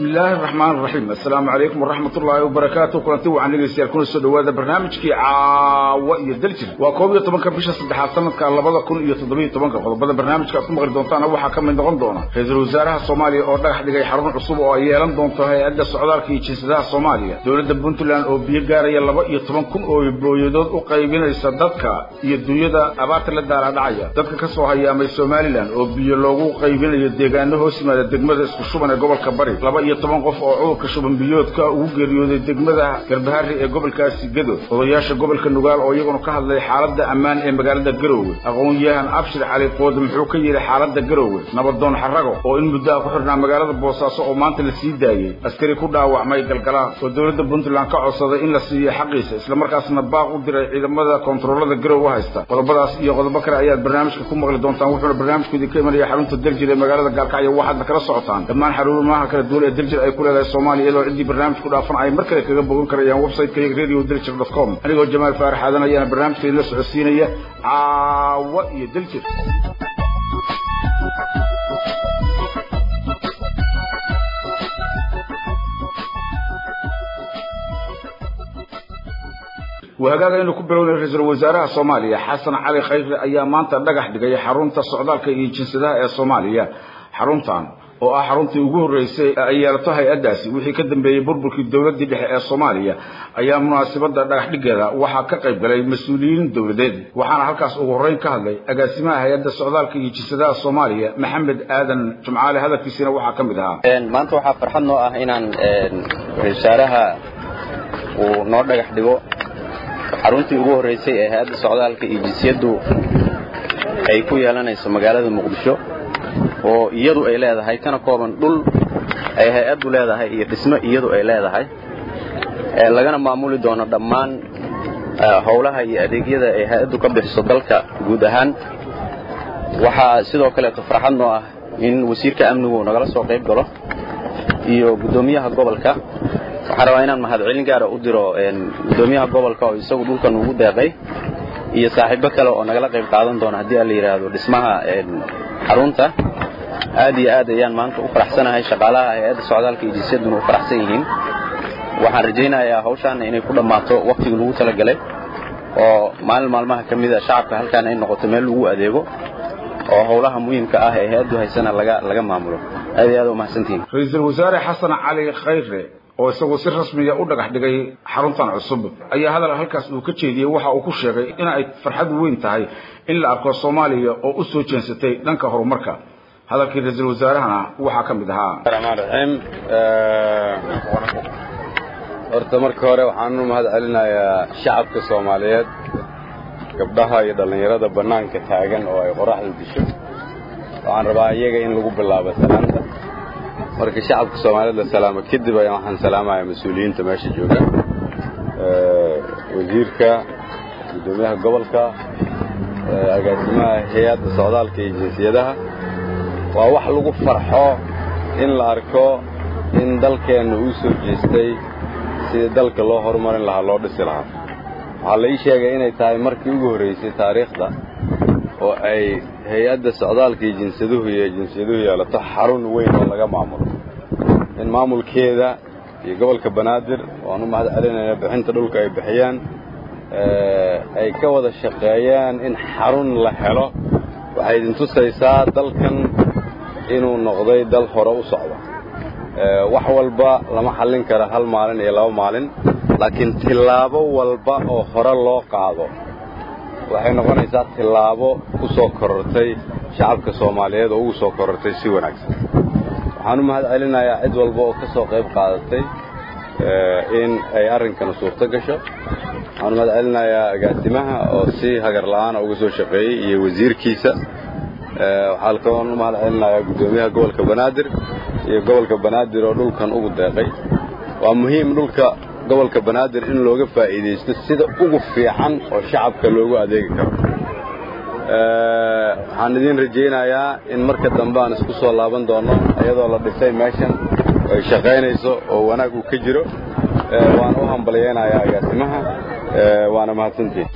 bismi illaahi araxmaan araxiim assalaamu calaykum waraxmat ullaahi wabarakaatu kulanti wacan dhegeystayaal kuna soo dhawaada barnaamijkii caawa iyo daljir waa koob iyo tobanka bisha saddexaad sanadka labada kun iyo toddobiyo tobanka qodobada barnaamijka aad ku maqli doontaana waxaa ka mid noqon doona ra-iisul wasaaraha soomaaliya oo dhagax dhigay xarun cusub oo ay yeelan doonto hay-adda socdaalka iyo jinsadaha soomaaliya dowladda puntland oo biyo gaaraya laba iyo toban kun oo booyadood u qaybinaysa dadka iyo dunyada abaarta la daalaadhacaya dadka ka soo hayaamay somalilan oo biyo loogu qaybinayo deegaano hoos yimaada degmada isku shuban ee gobolka bari laba iyo toban qof oo cudurka shuban biyoodka ugu geeriyooday degmada garbahari ee gobolkaasi gadood odayaasha gobolka nugaal oo iyaguna ka hadlay xaaladda ammaan ee magaalada garoowe aqoon-yahan abshir cali qoode muxuu ka yidhi xaaladda garoowe nabadoon xarago oo in muddaha ku xidhnaa magaalada boosaaso oo maanta la sii daayey askari ku dhaawacmay galgalaan oo dowladda puntland ka codsaday in la siiyo xaqiisa islamarkaasna baaq u diray ciidamada kontaroolada garoowe haysta qodobadaas iyo qodobo kale ayaad barnaamijka ku maqli doontaan wuxuuna barnaamijku idinka imanaya xarunta daljir ee magaalada gaalkacyo waxaadna kala socotaan dhammaan xarumaha kala duwan ee daljir ay ku leedahay soomaaliya iyadoo ciddii barnaamijku dhaafan ay mar kale kaga bogan karayaan website-ka radio daljir dot com anigoo jamaal faarax aadan ayaana barnaamijka idinla socodsiinaya caawa iyo daljir wahagaaga inuu ku bilownay ra-iisul wasaaraha soomaaliya xasan cali khayre ayaa maanta dhagax dhigay xarunta socdaalka iyo jinsadaha ee soomaaliya xaruntan oo ah xaruntii ugu horreysay ee ay yeelato hay-addaasi wixii ka dambeeyey burburkii dowladdii dhexe ee soomaaliya ayaa munaasabadda dhagax dhigeeda waxaa ka qayb galay mas-uuliyiin dowladeed waxaana halkaas ugu horreyn ka hadlay agaasimaha hay-adda socdaalka iyo jinsadaha soomaaliya maxamed aadan jumcaale hadalkiisina waxaa ka mid ahaa maanta waxaa farxad noo ah inaan ra-isul wasaaraha uu noo dhagax dhigo xaruntii ugu horraysay ee hay-adda socdaalka iyo jinsiyaddu ay ku yeelanayso magaalada muqdisho oo iyadu ay leedahay kana kooban dhul ay hay-addu leedahay iyo dhismo iyadu ay leedahay lagana maamuli doono dhammaan howlaha iyo adeegyada ay hay-addu ka bixiso dalka guud ahaan waxaa sidoo kaleeto farxad noo ah in wasiirka amnigu nagala soo qayb galo iyo guddoomiyaha gobolka waxaan rabaa inaan mahadcelin gaara u diro guddoomiyaha gobolka oo isagu dhulkan ugu deeqay iyo saaxiibo kale oo nagala qayb qaadan doona haddii aan la yidhaahdo dhismaha xarunta aad iyo aad ayaan maanta u faraxsanahay shaqaalaha hay-adda socdaalka iyo jinsiyadduna u faraxsan yihiin waxaan rajaynayaa hawshaana inay ku dhammaato wakhtigii lagu talagalay oo maalin maalmaha ka mida shacabka halkaan ay noqoto meel lagu adeego oo howlaha muhiimka ah ee hay-addu haysana laga maamulo aad iyo aad u mahadsantihiin ra-iisul wasaare xasan cali khayre oo isagu si rasmiya u dhagax dhigay xaruntan cusub ayaa hadal halkaas uu ka jeediyey waxa uu ku sheegay in ay farxad weyn tahay in la arko soomaaliya oo u soo jeensatay dhanka horumarka hadalkii ra-iisul wasaarahana waxaa ka mid ahaa raxmaan raxiim horta marka hore waxaan u mahad celinayaa shacabka soomaaliyeed gabdhaha iyo dhallinyarada bannaanka taagan oo ay qoraxda disho waxaan rabaa iyaga in lagu bilaabo salaanta marka shacabka soomaaliyeed la salaamo kadib ayaan waxaan salaamayaa mas-uuliyiinta meesha jooga wasiirka guddoomiyaha gobolka agaasimaha hay-adda socdaalka iyo jinsiyadaha waa wax lagu farxo in la arko in dalkeenna uu soo jeestay sidii dalka loo horumarin lahaa loo dhisi lahaa waxaa la ii sheegay inay tahay markii ugu horraysay taariikhda oo ay hay-adda socdaalka iyo jinsaduhu iyo jinsiyaduhu yeelato xarun weyn oo laga maamulo in maamulkeeda iyo gobolka banaadir waan u mahad celinaya bixinta dhulka ay bixiyaan ay ka wada shaqeeyaan in xarun la helo waxay idin tusaysaa dalkan inuu noqday dal hore u socdo wax walba lama xallin kara hal maalin iyo laba maalin laakiin tillaabo walba oo hore loo qaado waxay noqonaysaa tillaabo ku soo korortay shacabka soomaaliyeed oo ugu soo korortay si wanaagsan waxaan u mahad celinayaa cid walba oo ka soo qayb qaadatay in ay arrinkana suurto gasho waxaan u mahad celinayaa agaasimaha oo si hagar la'aana uga soo shaqeeyey iyo wasiirkiisa waxaa kaloon u mahad celinayaa guddoomiyaha gobolka banaadir iyo gobolka banaadir oo dhulkan ugu deeqay waa muhiim dhulka gobolka banaadir in looga faa'iidaysto sida ugu fiican oo shacabka loogu adeegi karo waxaan idiin rajaynayaa in marka dambe aan isku soo laaban doono iyadoo la dhisay meeshan ay shaqaynayso oo wanaag uu ka jiro waan u hambalyaynayaa agaasimaha waana mahadsantihin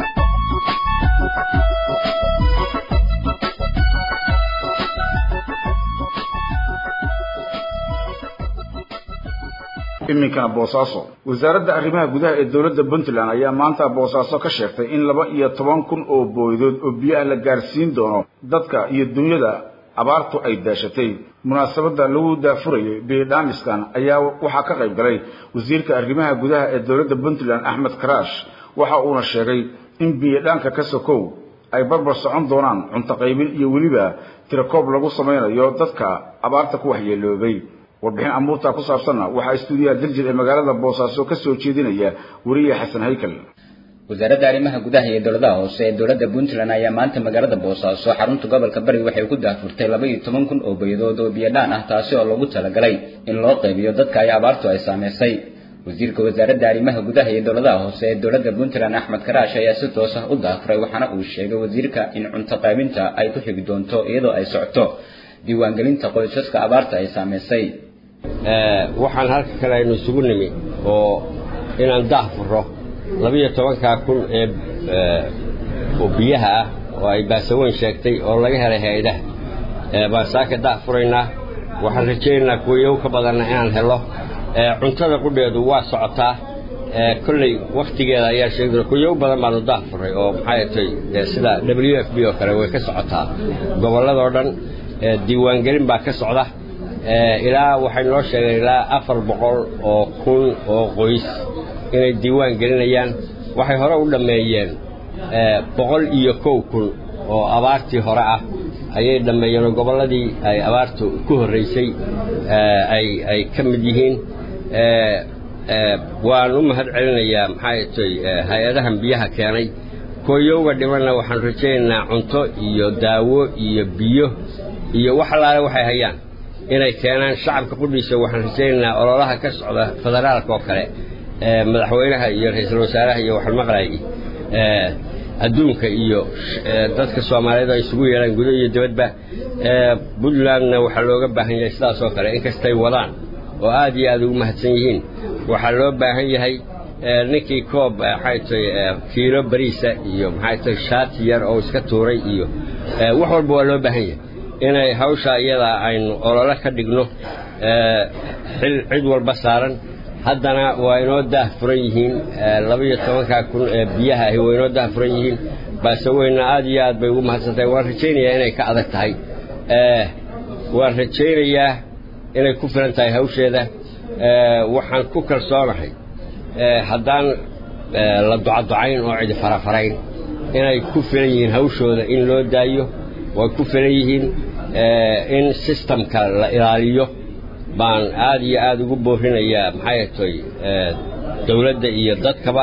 iminkana boosaaso wasaaradda arrimaha gudaha ee dowladda puntland ayaa maanta boosaaso ka sheegtay in laba iyo toban kun oo booydood oo biyaha la gaarsiin doono dadka iyo dunyada abaartu ay daashatay munaasabadda lagu daafurayay biidhaamiskan ayaa waxaa ka qayb galay wasiirka arrimaha gudaha ee dowladda puntland axmed karaash waxa uuna sheegay in biyidhaanka ka sokow ay barbar socon doonaan cunto qaybin iyo weliba tirakoob lagu samaynayo dadka abaarta ku waxyeeloobay warbixin amuurtaa ku saabsanna waxaa istuudiyaha daljir ee magaalada boosaaso ka soo jeedinaya weriye xasan haykal wasaaradda arrimaha gudaha iyo dowladaha hoose ee dowladda puntland ayaa maanta magaalada boosaaso xarunta gobolka bari waxay ku daafurtay laba iyo toban kun oo bayadood oo biyadhaan ah taasi oo loogu talagalay in loo qaybiyo dadka ay abaartu ay saameysay wasiirka wasaaradda arrimaha gudaha iyo dowladaha hoose ee dowladda puntland axmed karaash ayaa si toos ah u daafuray waxaana uu sheegay wasiirka in cunto qaybinta ay ku xigi doonto iyadoo ay socoto diiwaangelinta qoysaska abaarta ay saameysay waxaan halka kale aynu isugu nimi oo inaan daafuro labiyo tobankaa kun ee oo biyaha ah oo ay baasaweyn sheegtay oo laga helay hay-adaha baan saaka daafuraynaa waxaan rajaynaynaa kuwayow ka badanna inaan helo cuntada qudheedu waa socotaa kolley wakhtigeeda ayaa sheegi kuyow badan baanu daafuray oo maxay tay sida w f b oo kale way ka socotaa gobolladoo dhan diiwaangelin baa ka socda ilaa waxay noo sheegeen ilaa afar boqol oo kun oo qoys inay diiwaan gelinayaan waxay hore u dhammeeyeen boqol iyo kow kun oo abaartii hore ah ayay dhammeeyeen oo gobolladii ay abaartu ku horraysay ay ka mid yihiin waan u mahad celinayaa maxay tay hay-adahan biyaha keenay kooyowga dhimanna waxaan rajaynaynaa cunto iyo daawo iyo biyo iyo wax allaale waxay hayaan inay keenaan shacabka qudhiisa waxaan rajaynaynaa ololaha ka socda federaalka oo kale madaxweynaha iyo ra-iisul wasaaraha iyo waxaan maqlayay adduunka iyo dadka soomaaliyeed ay isugu yeelaan gudo iyo dibadba puntlandna waxaa looga baahan yahay sidaas oo kale inkastay wadaan oo aad iyo aad ugu mahadsan yihiin waxaa loo baahan yahay ninkii koob maxay tay kiilo bariisa iyo maxay tay shaati yar oo iska tuuray iyo wax walba waa loo baahan yahay inay hawsha iyadaa aynu olole ka dhigno xil cid walba saaran haddana waa inoo daah furan yihiin labaiyo tobankaa kun ee biyaha ahi waa inoo daah furan yihiin baase weyna aad iyo aad bay ugu mahadsantahay waan rajaynayaa inay ka adag tahay waan rajaynayaa inay ku filan tahay hawsheeda waxaan ku kalsoonahay haddaan la ducaducayn oo cidi farafarayn inay ku filan yihiin hawshooda in loo daayo way ku filan yihiin in sistamka la ilaaliyo baan aad iyo aad ugu boorinayaa maxay toy dawladda iyo dadkaba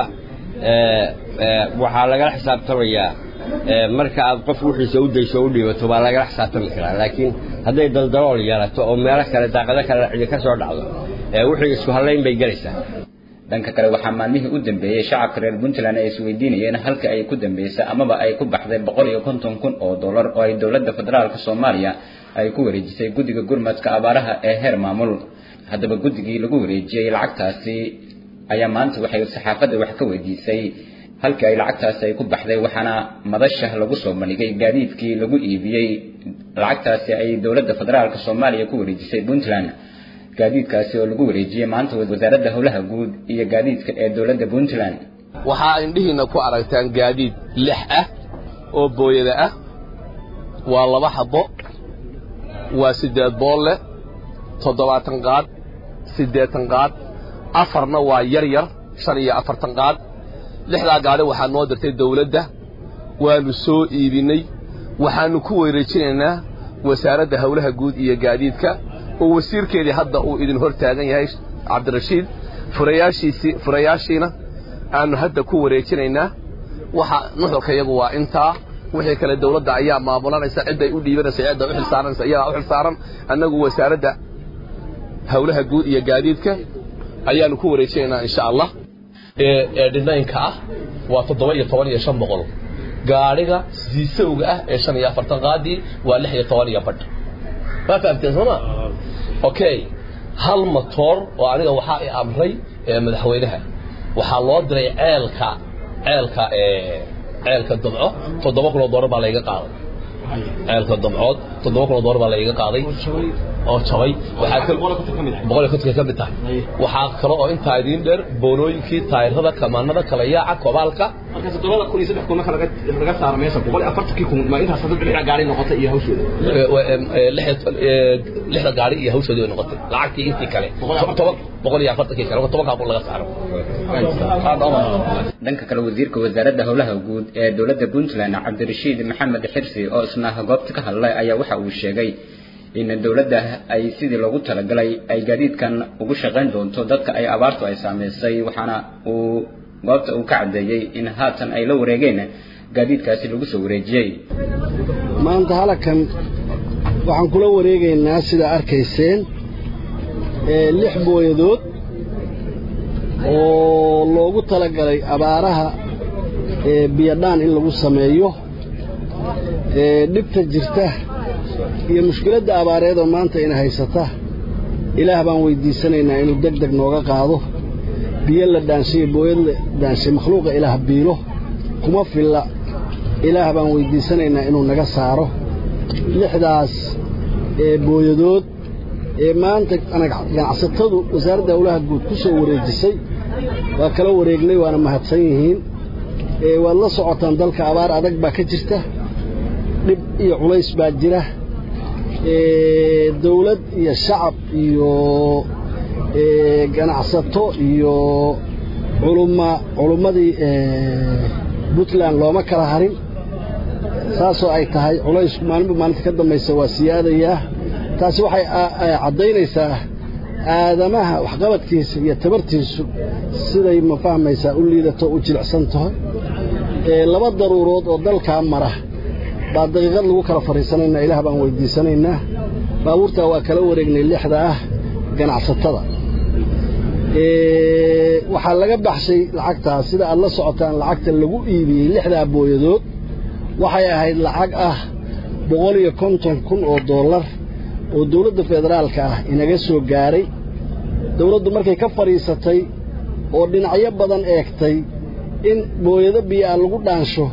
waxaa lagala xisaabtamayaa marka aad qof wixiisa u dayso o u dhiibato baa lagala xisaabtami karaa laakiin hadday daldalool yeelato oo meelo kale daaqado kale cidi ka soo dhacdo wixii isku hallayn bay gelaysaa dhanka kale waxaa maalmihii u dambeeyey shacabka reer puntland ay isweydiinayeen halka ay ku dambeysay amaba ay ku baxday boqol iyo konton kun oo dollar oo ay dowladda federaalka soomaaliya ay ku wareejisay guddiga gurmadka abaaraha ee heer maamul haddaba guddigii lagu wareejiyey lacagtaasi ayaa maanta waxay saxaafadda wax ka weydiisay halkii ay lacagtaasi ay ku baxday waxaana madasha lagu soo bandhigay gaadiidkii lagu iibiyey lacagtaasi ay dowladda federaalka soomaaliya ku wareejisay puntland gaadiidkaasi oo lagu wareejiyey maanta wasaaradda howlaha guud iyo gaadiidka ee dowladda puntland waxaa indhihiina ku aragtaan gaadiid lix ah oo booyada ah waa laba xabo waa siddeed boolle toddobaatan qaad siddeetan qaad afarna waa yar yar shan iyo afartan qaad lixdaa gaadhi waxaa noo dirtay dawladda waannu soo iibinnay waxaannu ku wareejinaynaa wasaaradda howlaha guud iyo gaadiidka oo wasiirkeedii hadda uu idin hor taagan yahay cabdirashiid furayaashiisii furayaashiina aannu hadda ku wareejinaynaa waxa nuxurka iyagu waa intaa wixii kale dawladda ayaa maamulanaysa cidday u dhiibanaysa cidda u xilsaaranaysa iyadaa u xilsaaran annagu wasaaradda howlaha guud iyo gaadiidka ayaannu ku wareejinaynaa insha allah ee dhinaynka ah waa toddoba iyo toban iyo shan boqol gaadhiga siisowga ah ee shan iyo afartan qaadii waa lix iyo toban iyo badh waa fahamteen sooma okay hal matoor oo aniga waxaa i amray madaxweynaha waxaa loo diray ceelka ceelka ceelka dabco toddoba kun oo doolar baa layga qaaday ceelka dabcood toddoba kun oo doolar baa layga qaaday oo jabay waxaa kal boqol iyo kontonka ka mid tahay waxaa kale oo intaa idiin dheer boonooyinkii taayirada kamaanada kala yaaca kobaalka markaas todobada kun iyo saddex kun marka laga laga saaro meesha boqol iyo afartankii kun ma intaas saddex lix gaari noqotay iyo hawshooda lixda gaari iyo hawshoodii way noqotay lacagtii intii kale toban boqol iyo afartankii kale tobankaa kun laga saaro dhanka kale wasiirka wasaaradda howlaha guud ee dowladda puntland cabdirashiid maxamed xirsi oo isna goobta ka hadlay ayaa waxa uu sheegay in dowladda ay sidii loogu talagalay ay gaadiidkan ugu shaqayn doonto dadka ay abaartu ay saameysay waxaana uu goobta uu ka caddeeyey in haatan ay la wareegeen gaadiidkaasi lagu soo wareejiyey maanta halakan waxaan kula wareegaynaa sida arkayseen lix booyadood oo loogu talagalay abaaraha biyadhaan in lagu sameeyo dhibta jirta iyo mushkiladda abaareed oo maanta ina haysata ilaah baan weyddiisanaynaa inuu deg deg nooga qaado biyo la dhaanshayo booyad la dhaanshay makhluuqa ilaah biilo kuma filla ilaah baan weyddiisanaynaa inuu naga saaro lixdaas booyadood ee maanta ganacsatadu wasaaradda howlaha guud ku soo wareejisay waa kala wareegnay waana mahadsan yihiin waad la socotaan dalka abaar adag baa ka jirta dhib iyo culays baa jira dawlad iyo shacab iyo ganacsato iyo culumma culummadii puntland looma kala harin saasoo ay tahay culaysku maalinba maalinta ka dambaysa waa siyaadayaa taasi waxay caddaynaysaa aadamaha waxqabadkiisa iyo tabartiisu siday ma fahmaysaa u liidato u jilicsan tahay laba daruurood oo dalkaa mara baa daqiiqad lagu kala fadhiisanaynaa ilaah baan weyddiisanaynaa baabuurtaa waa kala wareegnay lixda ah ganacsatada waxaa laga baxshay lacagtaas sida aad la socotaan lacagta lagu iibiyey lixdaa booyadood waxay ahayd lacag ah boqol iyo konton kun oo dollar oo dawladda federaalka ah inaga soo gaaray dawladdu markay ka fadhiisatay oo dhinacyo badan eegtay in booyado biyoa lagu dhaansho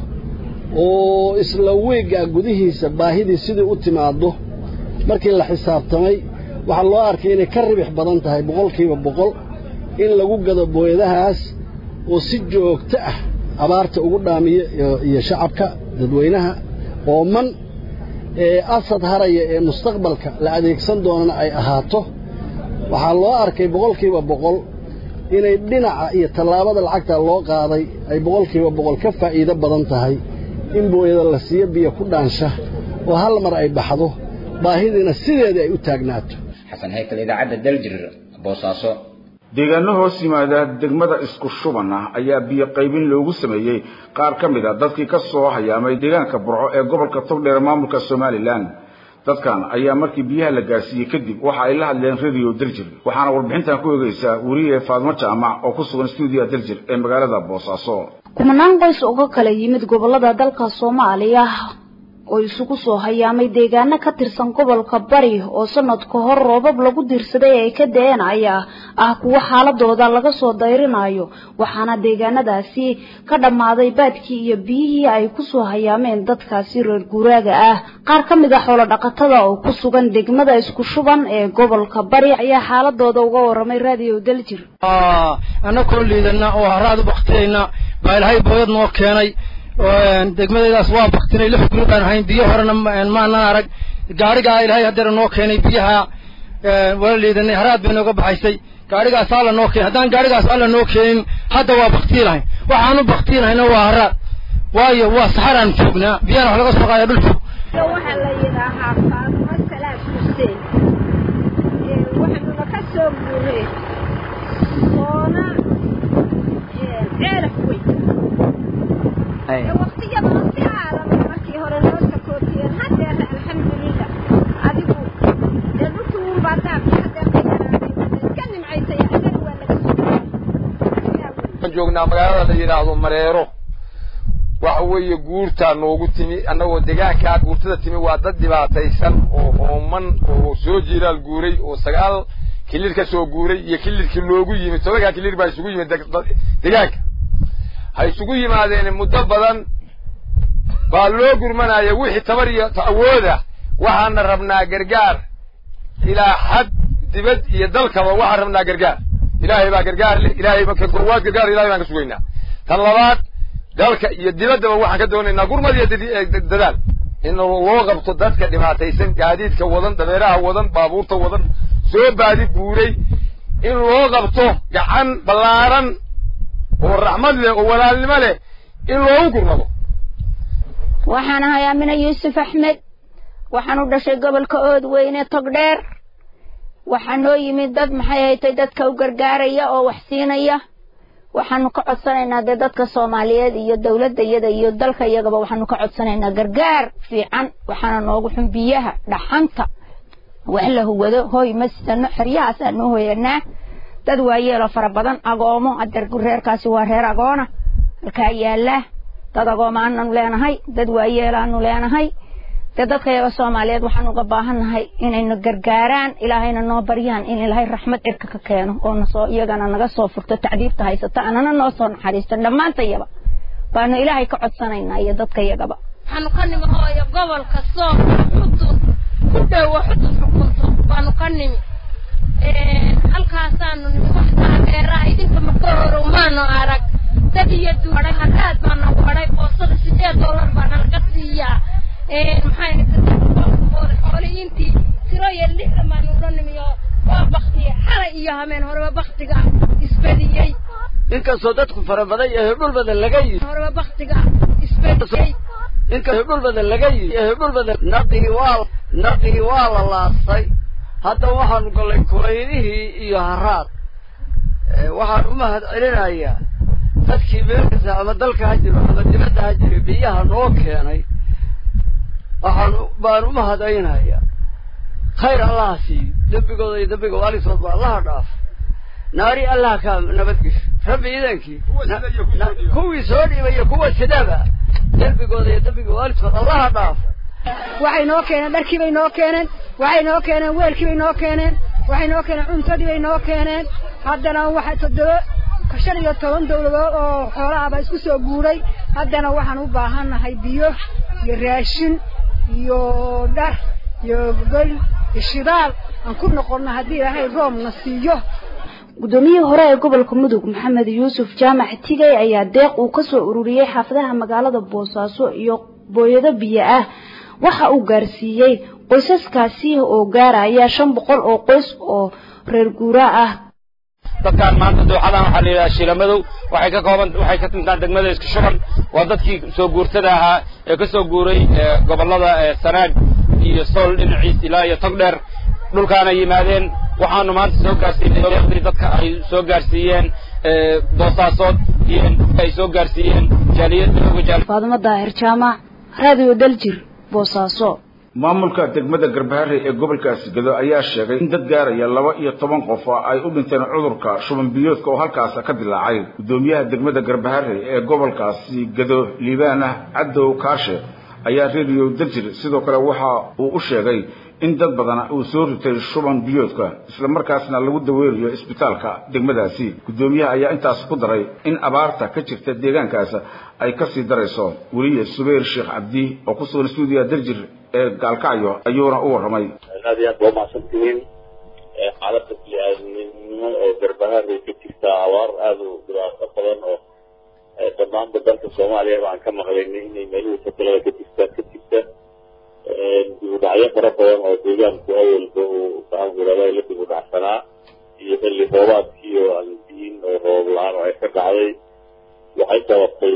oo isla weeggaa gudihiisa baahidii sidii u timaaddo markii la xisaabtamay waxaa loo arkay inay ka ribix badan tahay boqolkiiba boqol in lagu gado booyadahaas oo si joogto ah abaarta ugu dhaamiyo iyo shacabka dadweynaha ooman ee asad haraya ee mustaqbalka la adeegsan doonana ay ahaato waxaa loo arkay boqolkiiba boqol inay dhinaca iyo tallaabada lacagta loo qaaday ay boqolkiiba boqol ka faa'iido badan tahay in booyada la siiyo biyo ku dhaansha oo hal mar ay baxdo baahidiina sideedii ay u taagnaato xasan heykal idaacadda daljir boosaaso deegaano hoos yimaada degmada isku shuban ah ayaa biyo qaybin loogu sameeyey qaar ka mid a dadkii ka soo hayaamay deegaanka burco ee gobolka togdheer maamulka somalilan dadkan ayaa markii biyaha la gaarsiiyey kadib waxa ay la hadleen radio daljir waxaana warbixintan ku eegaysaa weriye faadmo jaamac oo ku sugan stuudiya daljir ee magaalada boosaaso kumanaan qoys uga kala yimid gobolada dalka soomaaliya oo isugu soo hayaamay deegaano ka tirsan gobolka bari oo sanad ka hor roobab lagu diirsaday ay ka da-een ayaa ah kuwo xaaladooda laga soo dayrinayo waxaana deegaanadaasi ka dhammaaday baadkii iyo biyihii ay kusoo hayaameen dadkaasi reer guuraaga ah qaar ka mid a xoolo dhaqatada oo ku sugan degmada isku shuban ee gobolka bari ayaa xaaladooda uga waramay radio daljir annakoo liidana oo haraad u baktiyayna baa ilaahay booyad noo keenay degmadaydaas waa baktinay lix guri baan ahayn biyo horena maanan arag gaarigaa ilaahay haddeera noo keenay biyaha wala liidanay haraad bay nooga baxaysay gaarigaas alla noo keenay haddaan gaarigaas alla noo keenin hadda waa baktii lahayn waxaanu baktii lahayna waa haraad waayo waa saxaraan joognaa biyana wax laga soo qaaya dhul fog waxaa la yidhaahaa faatimo salaad xuseen waxaanuna ka soo guureen soona ceelaf weyn waqtiyadana si aadan markii hore noo sakootiyeen haddeer alxamdulilah adigu dee dhulkii uunbaa daabki haddeer ka yaraaday iska nimcaysay adana waa laga waxaan joognaa magaalada la yidhaahdo mareero waxa weeye guurtaa noogu timi annagoo deegaankaa guurtada timi waa dad dhibaataysan oo ooman oo soo jiiraal guuray oo sagaal kilir ka soo guuray iyo kilirkii loogu yimid tobankaa kilir baa isugu yimid deegaanka ha isugu yimaadeen muddo badan baa loo gurmanaya wixii tabar iyo awooda waxaana rabnaa gargaar ilaa xad dibad iyo dalkaba waxaan rabnaa gargaar ilaahay baa gargaar leh ilaahay marka goowaad gargaar ilahay baan ka sugaynaa tan labaad dalka iyo dibaddaba waxaan ka doonaynaa gurmad iyo dadaal in loo qabto dadka dhibaataysan gaadiidka wadan dabeeraha wadan baabuurta wadan soo baadi guuray in loo qabto gacan ballaaran oo raxmad leh oo walaalnimo leh in loogu gurmado waxaan ahay amina yuusuf axmed waxaan u dhashay gobolka oodweyne togdheer waxaa noo yimid dad maxay haytay dadka u gargaaraya oo wax siinaya waxaanu ka codsanaynaa dee dadka soomaaliyeed iyo dowladda iyada iyo dalka iyagaba waxaanu ka codsanaynaa gargaar fiican waxaana noogu xun biyaha dhaxanta wax la huwado hooy ma sidano xeryahaasaanu hoyanaa dad waayeelo fara badan agoomo adeer reerkaasi waa reer agoona halkaa yaallaa dad agoomaanu leenahay dad waayeelaanu leenahay dee dadka yaga soomaaliyeed waxaan uga baahannahay inaynu gargaaraan ilaahayna noo baryaan in ilaahay raxmad cirka ka keeno oo nasoo iyagana naga soo furto tacdiibta haysata anana noo soo naxariisto dhammaantayaba baanu ilaahay ka codsanaynaa iyo dadka yagaba waxaanu ka nimi hooyo gobolka soom xudun ku dhowo xudun xukunto baanu ka nimi halkaasaanu nimi wax taageeraa idinka maka horow maanu arag dad iyo duuray hadaad baana waday boosada sideed doolar baana laga siiyaa maxayxooliyiintii tiro iyo lixdan baanu ula nimiyo waa baktiye xalay iyo hameen horeba baktiga isbediyey inkastoo dadku fara badan yahay dhul badan laga yimi horeba baktiga isbediyey inkastoo dhul badan laga yimi yahay dhul badan naqii waa naqii waa la laastay hadda waxaanu gallay kulaylihii iyo haraad waxaan u mahad celinayaa dadkii meelkasta ama dalka ha jiro ama dibadda ha jiro biyaha noo keenay waxaan baan u mahadaynayaa khayr allaha siiyo dembigooda iyo dembiga waalisoodba allaha dhaaf naari allaha ka nabadgesho rabbi idankii kuwii soo dhiibaya kuwa sidaba dembigooda iyo dembiga waalidkood allaha dhaaf waxay noo keeneen dharkii bay noo keeneen waxay noo keeneen weelkii bay noo keeneen waxay noo keeneen cuntadii bay noo keeneen haddana waxa toddoba shan iyo toban dawladood oo xoolaaba isku soo guuray haddana waxaan u baahannahay biyo iyo raashin iyo dhar iyo gogol iyo shidaal aan ku noqonno haddii ilaahay roobna siiyo guddoomiyihii hore ee gobolka mudug maxamed yuusuf jaamac tigay ayaa deeq uu ka soo ururiyey xaafadaha magaalada boosaaso iyo booyado biyo ah waxa uu gaarsiiyey qoysaskaasi oo gaaraya shan boqol oo qoys oo reer guuraa ah dadkaan maanta dooxadan waxaa la yidhaha shiilamadow waxay ka kooban waxay ka timtaan degmada isku shuban waa dadkii soo guurtada ahaa ee ka soo guuray gobollada sanaag iyo sool dhinaciis ilaa iyo togdheer dhulkaana yimaadeen waxaanu maanta soo gaarsiinay dadka ay soo gaarsiiyeen boosaasood iyo ay soo gaarsiiyeen jaaliyad faadimo daahir jaamac raadiyo daljir boosaaso maamulka degmada garbahare ee gobolkaasi gado ayaa sheegay in dad gaaraya laba iyo toban qof ay u dhinteen cudurka shuban biyoodka oo halkaas ka dilaacay guddoomiyaha degmada garbahare ee gobolkaasi gado liibaan ah cadow kaashe ayaa reeriyo daljir sidoo kale waxa uu u sheegay in dad badan uu soo ritay shuban biyoodka isla markaasna lagu daweerayo isbitaalka degmadaasi guddoomiyaha ayaa intaas ku daray in abaarta ka jirta deegaankaas ay ka sii darayso weliye subayr sheekh cabdi oo ku sugan stuudiya daljir ee gaalkacyo ayuuna u warramay aad iyo aad waa mahadsan tihiin xaaladda bini-aadamnimo oo garbahaarey ka jirta abaar aada u dhibaato badan oo dhammaanba dalka soomaaliya baan ka maqlaynay inay meelihii fatalada ka jirta ka jirta dibudhacyo fara badan oo deegaanku awalba uu gaangurada la dibudhacsanaa iyo xilli roobaadkii oo aan diin oo roob la-aan oo ay ka dhacday waxay sababtay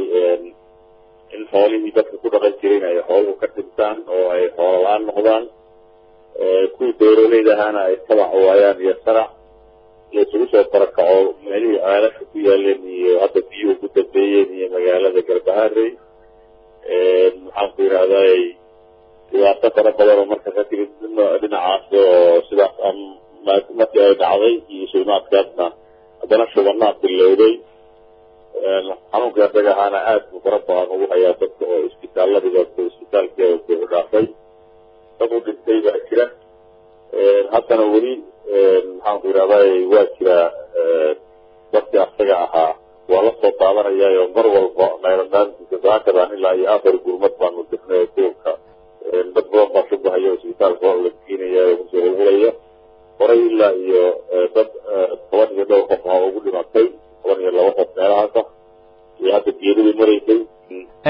in xoolihii dadka ku dhaqan jirin ay xooluhu ka dhintaan oo ay xoolo la-aan noqdaan kuwii beeraleyda ahaana ay tabac waayaan iyo sanac iyo isugu soo barakaco meelihii ceelasha ku yaaleen iyo hadda biyuhu ku dambeeyeen iyo magaalada garbaharey maxaan ku yidhahday dhibaato fara badan oo marka ka timid dhinacaas oo sidaas markii ay dhacday iyo shilmaadkaasna haddana shubanaad bilowday xanuunka isaga ahaana aad buu fara badan ugu hayaa dadka oo isbitaaladiga isbitaalkii u dhaafay dad u dhintay baa jira haddana weli maxaan ku yidhahday waa jira dadkii asaga ahaa waa la soo daadanayaayo mar walba nayradhaantiisa saakadan ilaa iyo afar gurmad baanu dirnay duurka dad badan baa shubahayo isbitaalka la geenaya oo kusoo hulhulaya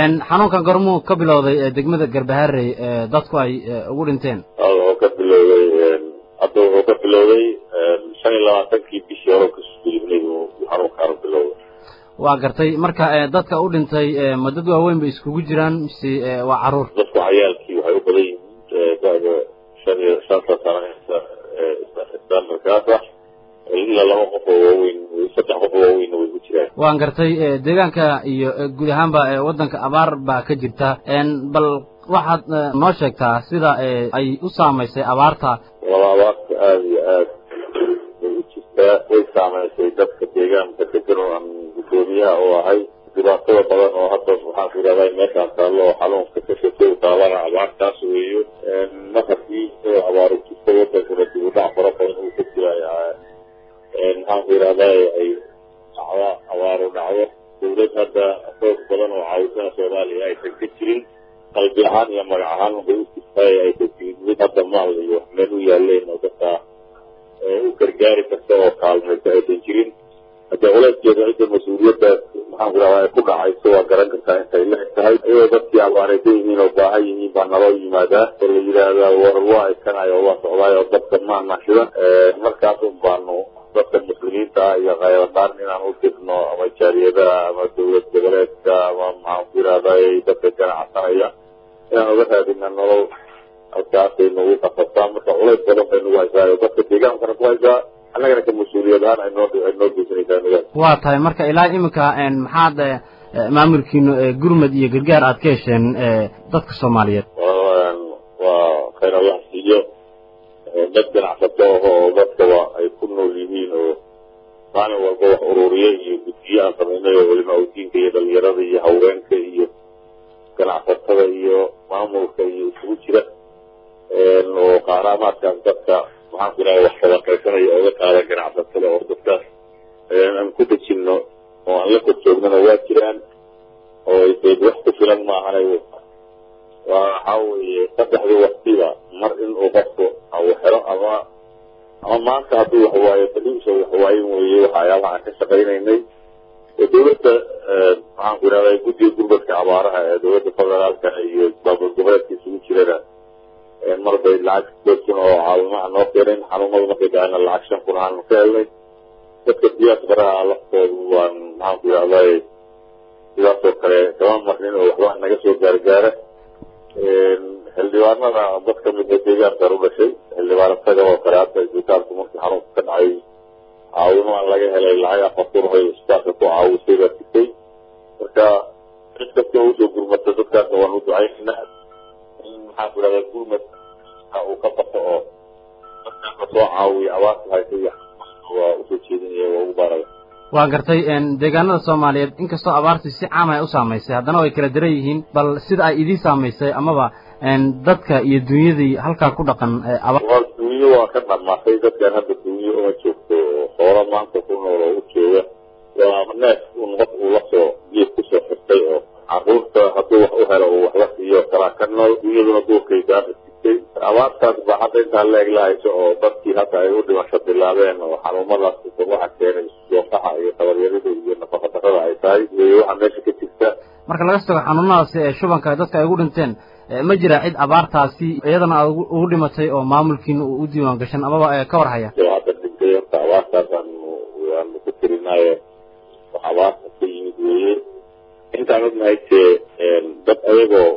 xanuunkan gormuu ka bilowday degmada garbaharey dadku ay ugu dhinteen wuxuu ka bilowday hadda wuxuu ka bilowday shan iyo labaatankii bishii hore kasoo gudubnay buu xanuunkaanu bilowday waa gartay marka dadka u dhintay ma dad waaweyn bay iskugu jiraan mise waa caruur dadku cayaalkii waxay u badan yihiin da'da shan iyo shanta sano standardkaas ah ilaa laba qof oo waaweyn saddex qof oo waaweynna way ku jiraan waan gartay deegaanka iyo guud ahaanba waddanka abaar baa ka jirta bal waxaad noo sheegtaa sida ay u saamaysay abaarta laba abaarta aada iyo aad bay u jirtaa way saamaysay dadka deegaanka degan oo aan guddoomiyaha u ahay dhibaatada badan oo hadda waxaan ku yidhahdaa meeshaan taallo oo xanuunka ka shaqeey taalana abaartaas weeyo markii abaaru jirta wadankana dib u dhac fara badan uu ka jira maxaan ku yidhahdaa ay dhacda abaaru dhacdo dawlad hadda xoog badan oo caawisana soomaaliya aysan ka jirin qalbi ahaan iyo magac ahaan bay u jirtaay ay ka jirin mid hadda maal iyo wax meel u yaaleen oo dadka u gargaari karta oo kaalmaysa aysan jirin haddee culeyskeeda cidda mas-uuliyaddaas maxaan ku yidhahdaa ay ku dhacayso waa garan kartaa intay la eg tahay iyadoo dadkii abaaraysan yihiin oo baahan yihiin baa naloo yimaadaa oo la yidhaahdaa war waa iskanayo oo waa socdaay oo dadka maana shidan markaas un baanu dadka muslimiinta ah iyo khayradaan inaan u dirno ama jaariyadaha ama dawlad goboleedka ama maxaan ku yidhahday dadka ganacsanaya inaan uga raadina nolol halkaasay nagu qasabtaa marka culays badan bay nagu haysaa oo dadka deegaankana ku haysaa annagana ka mas-uuliyad ahaan ay noo ay noo geysanaysaa nidaam waa tahay marka ilaa iminka maxaad maamulkiinu gurmad iyo gargaar aad ka hesheen dadka soomaaliyeed waa khayr allah siiyo dad ganacsato ah oo dadkaba ay ku nool yihiin oo maalin walba wax ururiye iyo guddiye aan samaynay oo weliba awdiinka iyo dhalinyarada iyo haweenka iyo ganacsatada iyo maamulka iyo isugu jira oo qaaraamaadkaas dadka maxaan ku idhaha wax sadaqaysanaya ooga qaada ganacsatada oo dadkaas aan ku dejinno oo aan la kor joognana waa jiraan oo deed wax ku filan maahanay waxa weeye saddexdii waktiba mar inuu qofku uu xero ama ama maanta hadduu waxwaayo baliisa waxwaayin weeye waxyaabaha aan ka shaqaynaynay oo dawladda maxaan ku idhahdaa guddiga gurmadka abaaraha ee dawladda federaalka iyo baabul goboleedka isugu jirana mar bay lacag sideed kun oo caawimaha noo keeneen xanuunada markay dhacayna lacag shan kun aanu ka helnay dadka diyaas baraha laftoodu waan maxaan ku idhahday sidaasoo kale kama marnin oo waxba naga soo gaargaara xildhibaanada dad ka mid a deegaankan u dhashay xildhibaan isaga oo kale hadda isbitaalku markii xanuunka ka dhacay caawimaan laga helay lacag afar kun oo isbitaalka ku caawisay baa jirtay marka cid kasta oo usoo gurmata dadkaasna waan u ducaynaynaa in maxaan ku idhahdaa gurmad uu ka bato oo dadkaas la soo caawiya abaarta haysa iyo waa usoo jeedinaya waa ugu baaraya waa gartay deegaanada soomaaliyeed inkastoo abaartii si caam ay u saamaysay haddana way kala daran yihiin bal sida ay idiin saamaysay amaba dadka iyo dunyadii halkaa ku dhaqan dunyo waa ka dhamaatay dadkan hadda dunyo uma joogto xoolo maanta ku nool oo u jooga waa neef un qof uu lasoo geed kusoo xirtay oo caruurta hadduu wax u helo uu waxla siiyo kalaa ka nool dunyaduna duurkay gaadha sigtay abaartaas baa hadda intaa leeg la hayso oo dadkii hadda ay u dhimasho bilaabeen oo xanuumadaas waxa keenay soofaxa iyo tabaryarida iyo nafaqa darrada ay tahay iyo waxa meesha ka jirta marka laga soo tago xanuunadaasi ee shubanka dadka ay ugu dhinteen ma jira cid abaartaasi iyadana aad ugu dhimatay oo maamulkiina uu u diiwaan gashan amaba ka war haya hadda dhintay horta abaartaas aanu aanu ku tirinaayo wax abaarta ka yimid weeye intaan ognahay tee dad ayagoo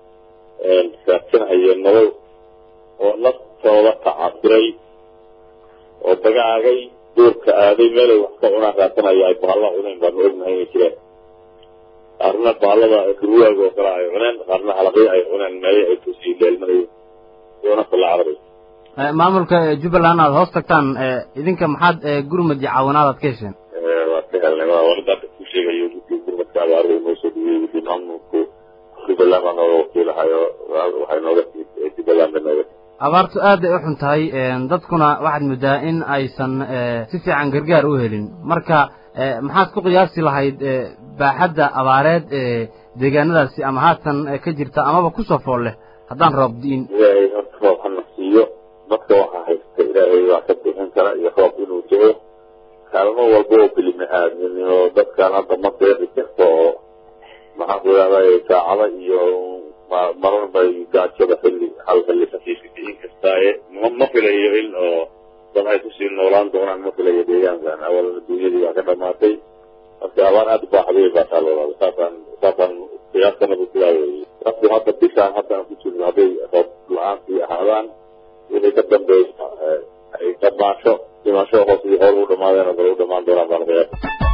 raadsanaya nolol oo naftooda tacasiray oo dagaagay duurka aaday meelay wax ka cunaan raadsanaya ay bahalla cunayn baanu ognahay inay jiraan qaarna bahallada durwaaga oo kale ay cuneen qaarna halaqyo ay cuneen meeyo ay kusii leelmanayeen doona kala cararay maamulka jubbaland aad hoos tagtaan idinka maxaad gurmad iyo caawinaad aad ka hesheen waa ka helnay waa wali hadda ku sheegayo guddiga gurmadka abaaruhu noo soo dhigay guddi maamulku jubbaland baa nooga wakiilahayo waxay nooga timid jubbaland bay nooga timid abaartu aad ay u xun tahay dadkuna waxaad moodaa in aysan si fiican gargaar u helin marka maxaad ku qiyaasi lahayd baaxadda abaareed ee deegaanadaasi ama haatan ka jirta amaba kusoo fool leh haddaan roob di'in ilaahay horta roob hana siiyo dadka waxaa haysta ilaahay waa ka bixin kara iyo roob inuu jiro kaalmo walba oo kelima aadminimo dadkan hadda ma deeqi karto oo maxaan ku idhahday saacada iyo marar bay gaajada xilli hal xilli khafiifa kicin kastaaye ma ma filayo in oo dad ay kusii noolaan doonaan ma filayo deegaankan awal adduunyadii baa ka dhamaatay marka abaar aada u baaxday baa taa loodaada saasaan saasaan qiyaaskanaba sidaa weeye dadku hadda bishaan hadda aan ku jirno hadday roob la-aantii ahaadaan wixii ka dambeeya ay dhamaasho dhimasho hoos iyo hool u dhamaadeen oo kale u dhamaan doonaan baan qiyaasa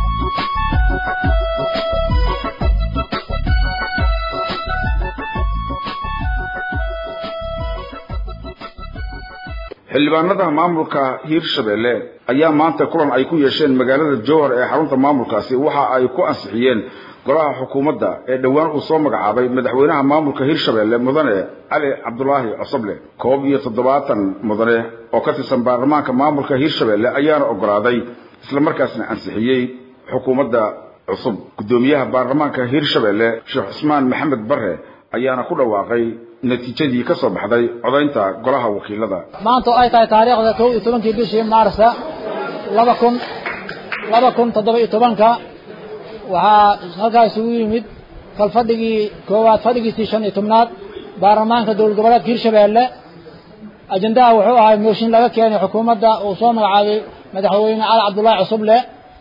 xildhibaanada maamulka hiirshabelle ayaa maanta kulan ay ku yeesheen magaalada jowhar ee xarunta maamulkaasi waxa ay ku ansixiyeen golaha xukuumadda ee dhowaan uu soo magacaabay madaxweynaha maamulka hiirshabelle mudane cali cabdulaahi cosoble koob iyo toddobaatan mudane oo ka tirsan baarlamaanka maamulka hiirshabelle ayaana ogolaaday islamarkaasna ansixiyey xukuumadda cusub guddoomiyaha baarlamaanka hiirshabelle sheekh cusmaan maxamed bare ayaana ku dhawaaqay natiijadii ka soo baxday codaynta golaha wakiilada maanta oo ay tahay taariikhda kow iyo tobankii bishii maarsa laba kun laba kun toddoba iyo tobanka waxaa halkaa isugu yimid kalfadhigii koowaad fadhigiisii shan iyo tobnaad baarlamaanka dowlad goboleedka hirshabeelle ajendaha wuxuu ahay mooshin laga keenay xukuumadda uu soo magacaabay madaxweyne cali cabdullaahi cusuble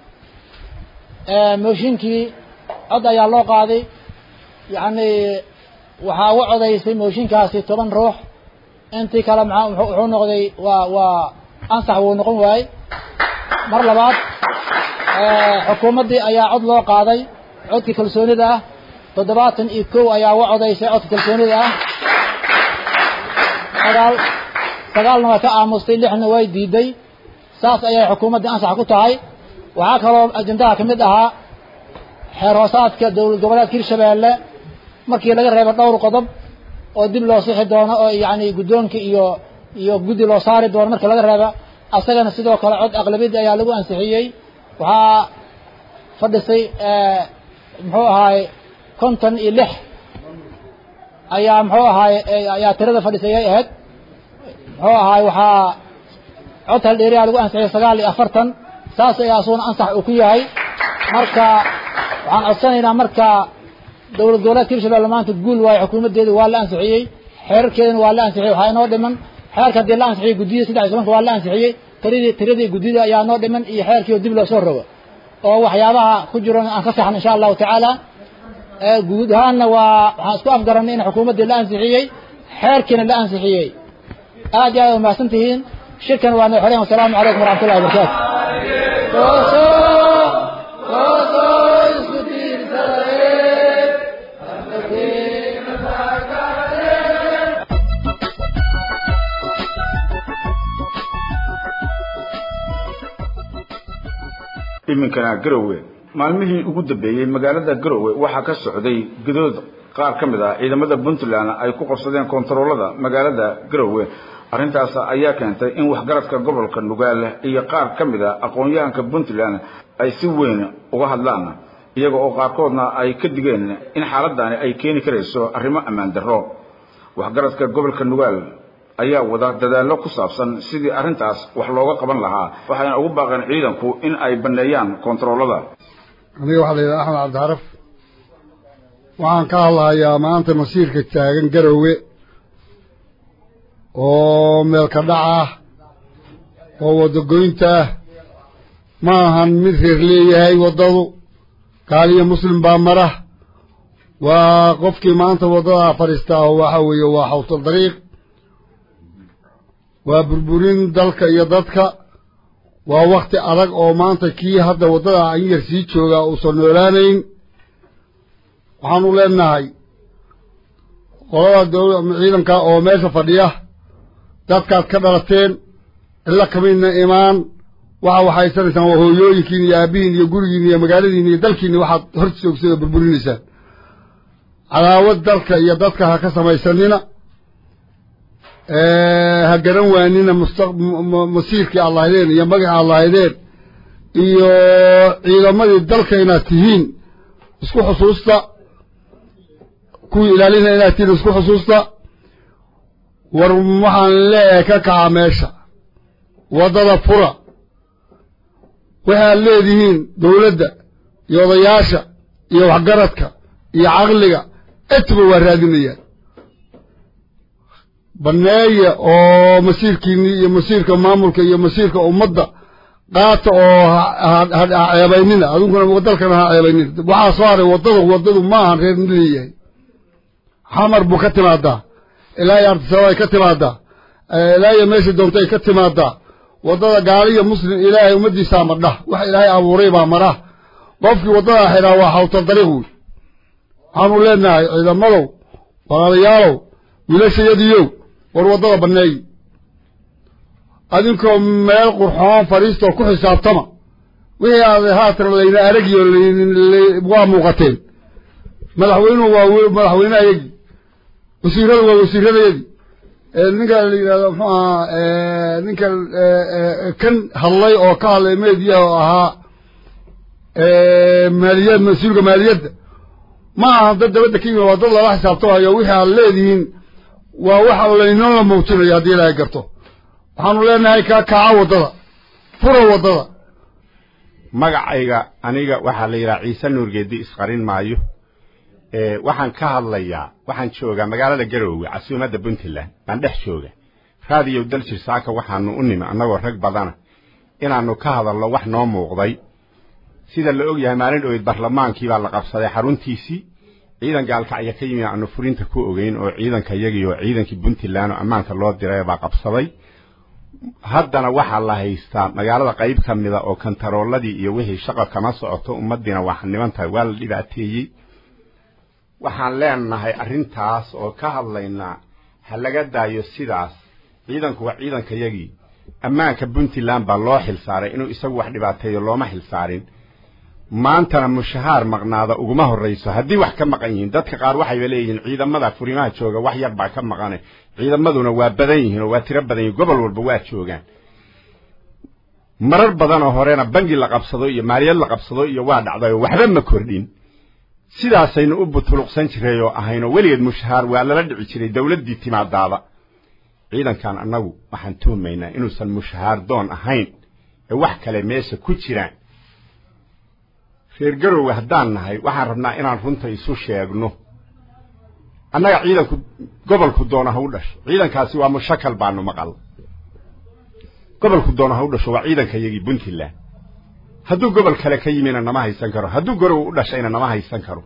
mooshinkii cod ayaa loo qaaday yacni waxaa uga codaysay mooshinkaasi toban ruux intii kale maa wuxuu noqday waa waa ansax wuu noqon waayey mar labaad xukuumaddii ayaa cod loo qaaday codkii kalsoonida ah toddobaatan iyo kow ayaa uga codaysay codka kalsoonida ah sagaal sagaalna waa ka aamustay lixna way diiday saas ayay xukuumaddii ansax ku tahay waxaa kaloo ajendaha ka mid ahaa xeer hoosaadka dowlad goboleedka hirshabeelle markii laga reebo dhowr qodob oo dib loo sixi doono oo yacni guddoonka iyo iyo guddi loo saari doono marka laga reeba asagana sidoo kale cod aqlabiyadda ayaa lagu ansixiyey waxaa fadhisay muxuu ahaay konton iyo lix ayaa muxuu ahaay ayaa tirada fadhisay ay ahayd muxuu ahaay waxaa cod haldheeriyaa lagu ansixiyey sagaal iyo afartan saas ayaa asuguna ansax uu ku yahay marka waxaan codsanaynaa marka dowlad goboleedka hirshabelle maanta guul waayo xukuumaddeeda waa la ansixiyey xeerarkeedana waa la ansixiyey waxaa inoo dhiman xeerka haddii la ansixiyey guddiyada saddex iyo tobanka waa la ansixiyey tiradii tiradii guddida ayaa noo dhiman iyo xeerkii oo dib loo soo rogo oo waxyaabaha ku jiran aan ka saxno insha allahu tacaala guud ahaanna waa waxaan isku afgaranay in xukuumaddii la ansixiyey xeerkiina la ansixiyey aad iyo aad umahadsan tihiin shirkan waa noo xoreen wasalaamu calaykum waraxmat ullahi wabarakaatu iminkana garowe maalmihii ugu dambeeyey magaalada garowe waxaa ka socday gadood qaar ka mid ah ciidamada puntland ay ku qabsadeen kontaroolada magaalada garowe arrintaas ayaa keentay in waxgaradka gobolka nugaal iyo qaar ka mid a aqoon-yahanka puntland ay si weyn uga hadlaan iyaga oo qaarkoodna ay ka digeen in xaaladani ay keeni karayso arrimo ammaan darro waxgaradka gobolka nugaal ayaa wada dadaallo ku saabsan sidii arrintaas wax looga qaban lahaa waxayna ugu baaqeen ciidanku in ay banneeyaan kontaroolada aniga waxaa la yidhaha axmed cabdicaraf waxaan ka hadlahayaa maanta masiirka taagan garowe oo meelka dhac ah oo waddagoynta ah ma ahan mid reer leeyahay waddadu gaaliyo muslim baa mara waa qofkii maanta waddadaa fadhiistaa oo waxa weeye waa xawtal dariiq waa burburin dalka iyo dadka waa wakti adag oo maanta kii hadda waddada an yar sii joogaa uusan noolaanayn waxaanu leenahay qolada dowla ciidanka oo meesha fadhiya dadkaad ka dhalateen cilla kamidna imaan waxa waxaysanaysaan waa hooyooyinkiin iyo aabbihiin iyo gurigiin iyo magaaladiin iyo dalkiinni waxaad hor joogsada burburinaysaan cadaawad dalka iyo dadka ha ka samaysanina ha garan waanina masiirkii aad lahaydeen iyo magacii aad lahaydeen iyo ciidamadii dalka inaad tihiin isku xusuusta kuwii ilaalina inaad tihiin isku xusuusta war waxaan leeyahay ka kaca meesha waddada fura waxaad leedihiin dowladda iyo odayaasha iyo waxgaradka iyo caqliga etba waa raadinayaan banneeya oo masiirkiinii iyo masiirka maamulka iyo masiirka ummadda qaata oo ha ceebaynina adunkuna dalkana ha ceebaynina waxaa soo haray waddada waddadu ma ahan reer leeyahay xamar buu ka timaadaa ilaa iyo artisaba ay ka timaadaa ilaa iyo meesha doonta ay ka timaadaa waddada gaali iyo muslim ilaahay ummaddiisaa madhah wax ilaahay abuuray baa madhah qofkii waddadaa xidhaa waa xawtar dariiq wey waxaanu leenahay ciidamadow walaalayaalow wiilashayadiyow war waddada banneeyi adinkoo meel qurxoon fadhiistoo ku xisaabtama wixii aad haatan layna aragiyo waa muuqateen madaxweynuhu waa madaxweynehayagii wasiiradu waa wasiiradayadii ninka la yidhahdo muxuu ahaa ninka kan hadlay oo ka hadlay meediyaha oo ahaa maaliyad mas-uulka maaliyadda ma aha dad dabadda ka yimid waa dad lala xisaabtamayo wixii aad leedihiin waa waxa laynoo la muujinayo haddii ilaahay garto waxaanu leenahay kaa kaaca waddada fura waddada magacayga aniga waxaa la yidhaha ciise nuurgeedi isqarin maayo waxaan ka hadlayaa waxaan joogaa magaalada garoowe casuumadda puntland baan dhex jooga raadiyow daljir saaka waxaanu u nimi annagoo rag badana inaannu ka hadalno wax noo muuqday sida la og yahay maalin dhoweyd barlamaankii baa la qabsaday xaruntiisii ciidan gaalkacya ka yimi aanu furinta ku ogeyn oo ciidanka yagii oo ciidankii puntland oo ammaanka loo diray baa qabsaday haddana waxaa la haystaa magaalada qayb ka mida oo kantarooladii iyo wixii shaqa kama socoto ummaddiina waa xaniban tahay waa la dhibaateeyey waxaan leenahay arrintaas oo ka hadlaynaa ha laga daayo sidaas ciidanku waa ciidanka yagii ammaanka puntland baa loo xilsaaray inuu isagu wax dhibaateeyo looma xilsaarin maantana mushahaar maqnaada uguma horrayso haddii wax ka maqan yihiin dadka qaar waxayba leeyihiin ciidamada furimaha jooga wax yar baa ka maqane ciidamaduna waa badan yihiin oo waa tiro badan yihin gobol walba waa joogaan marar badan oo horena bangi la qabsado iyo maaliyad la qabsado iyo waa dhacday oo waxba ma kordhin sidaasaynu u butuluqsan jiray oo ahaynoo weligeed mushahaar waa lala dhici jiray dawladdii timaadaaba ciidankan annagu waxaan tuhmaynaa inuusan mushahaar doon ahayn ee wax kale meesha ku jiraan reer garoowe haddaan nahay waxaan rabnaa inaan runta isu sheegno annaga ciidanku gobolku doona ha u dhasho ciidankaasi waa mushakal baanu maqal gobolku doona ha u dhasho waa ciidanka yagii puntland hadduu gobol kale ka yimina nama haysan karo hadduu garowe u dhashayna nama haysan karo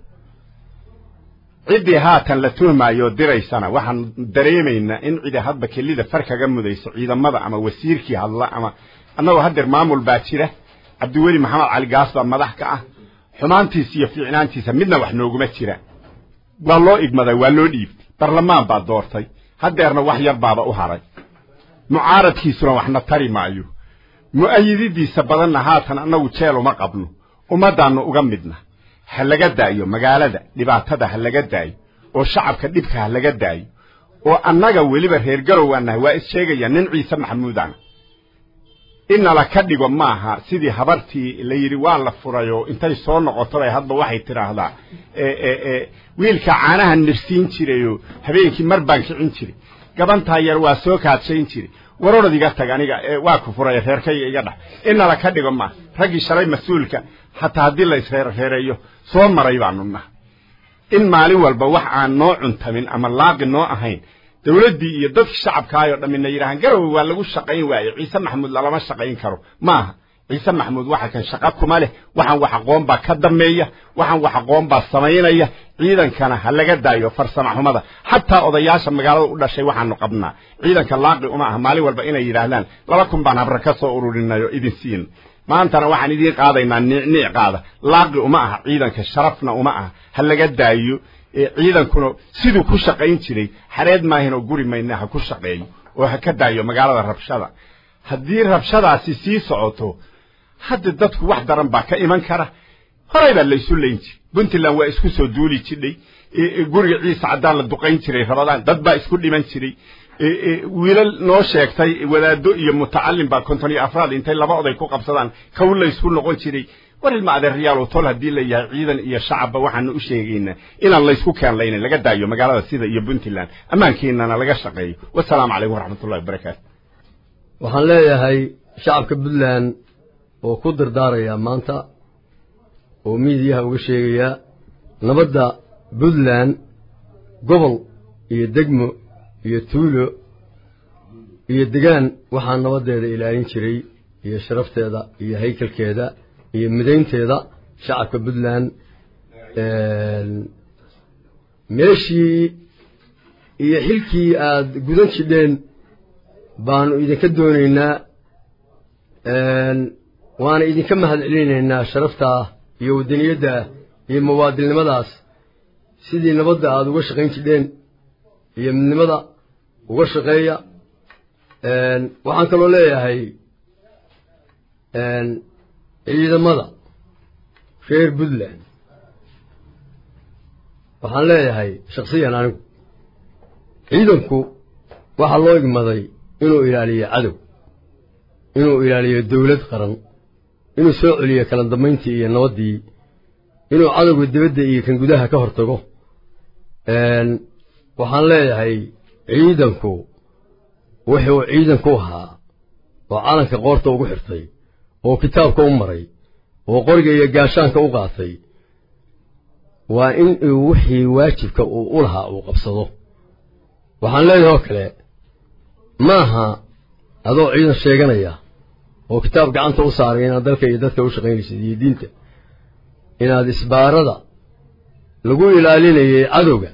ciddii haatan la tuhmaayo diraysana waxaan dareemaynaa in cidi hadba kelida far kaga mudayso ciidamada ama wasiirkii hadla ama annagoo haddeer maamul baa jira cabdiweli maxamed cali gaas baa madax ka ah xumaantiisa iyo fiicnaantiisa midna wax nooguma jira waa loo igmaday waa loo dhiibtay barlamaan baa doortay haddeerna wax yar baaba u haray mucaaradkiisuna waxna tari maayo mu'ayididiisa badanna haatan annagu jeel uma qabno ummaddaannu uga midna ha laga daayo magaalada dhibaatada ha laga daayo oo shacabka dhibka ha laga daayo oo annaga weliba reer garowwaanahay waa is sheegaya nin ciise maxamuudana inala ka dhigo maaha sidii habartii la yidhi waa la furayoo intay soo noqoto bay hadba waxay tidhaahdaa wiilka caanaha nirsiin jirayoo habeenkii mar baan kicin jiray gabantaa yar waa soo kaadshayn jiray warorad iga tag aniga waa ku furaya reerkayga iga dhax inala ka dhigo maaha raggii shalay mas-uulka hataa haddii la isreerreereeyo soo maray baanu naha in maalin walba wax aan noo cuntamin ama laaqi noo ahayn dawladdii iyo dadkii shacabkaayoo dhammina yidhahaan garowe waa lagu shaqayn waaye ciise maxamuud lalama shaqayn karo maaha ciise maxamuud waxa kan shaqa kuma leh waxaan wax aqoon baa ka dambeeya waxaan wax aqoon baa samaynaya ciidankana ha laga daayo farsama xumada xataa odayaasha magaalada u dhashay waxaanu qabnaa ciidanka laaqi uma aha maalin walba inay yidhaahdaan laba kun baan habra ka soo ururinayo idin siin maantana waxaan idiin qaadaynaa niicniic qaada laaqi uma aha ciidanka sharafna uma aha ha laga daayo ciidankuna siduu ku shaqayn jiray xareed maahin oo guri mayna ha ku shaqeeyo oo ha ka daayo magaalada rabshada haddii rabshadaasi sii socoto hadda dadku wax daran baa ka iman kara horay baa laysu layn jiray puntland waa isku soo duuli jidhay guriga ciise caddaan la duqayn jiray rabadaan dad baa isku dhiman jiray wiilal noo sheegtay wadaado iyo mutacallim baa konton iyo afraad intay laba oday ku qabsadaan kow laysku noqon jiray war ilma adeeryaal oo tol haddii la yahay ciidan iyo shacabba waxaanu u sheegaynaa inaan laysku keenlaynin laga daayo magaalada sida iyo puntland ammaankeennana laga shaqeeyo wasalaamu calaykum waraxmatullahi wabarakaatu waxaan leeyahay shacabka puntland oo ku dardaarayaa maanta oo miidiyaha uga sheegayaa nabadda puntland gobol iyo degmo iyo tuulo iyo degaan waxaa nabaddeeda ilaalin jiray iyo sharafteeda iyo haykalkeeda iyo midaynteeda shacabka puntland meeshii iyo xilkii aada gudan jidheen baanu idinka doonaynaa waana idinka mahad celinaynaa sharaftaa iyo wadaniyaddaa iyo muwaadilnimadaas sidii nabadda aada uga shaqayn jidheen iyo midnimada uga shaqeeya waxaan kaloo leeyahay ciidamada reer puntland waxaan leeyahay shaksiyan anigu ciidanku waxaa loo igmaday inuu ilaaliyo cadow inuu ilaaliyo dawlad qaran inuu soo celiyo kala dambayntii iyo nabaddii inuu cadowga dibadda iyo kan gudaha ka hortago waxaan leeyahay ciidanku wuxuu ciidanku ahaa oo calanka qoorta ugu xirtay oo kitaabka u maray oo qoriga iyo gaashaanka u qaatay waa in uu wixii waajibka uu u lahaa uu qabsado waxaan leeyahay oo kale maaha adoo ciidan sheeganaya oo kitaab gacanta u saaray inaad dalka iyo dadka u shaqaynaysid iyo diinta inaad isbaarada lagu ilaalinayay cadowga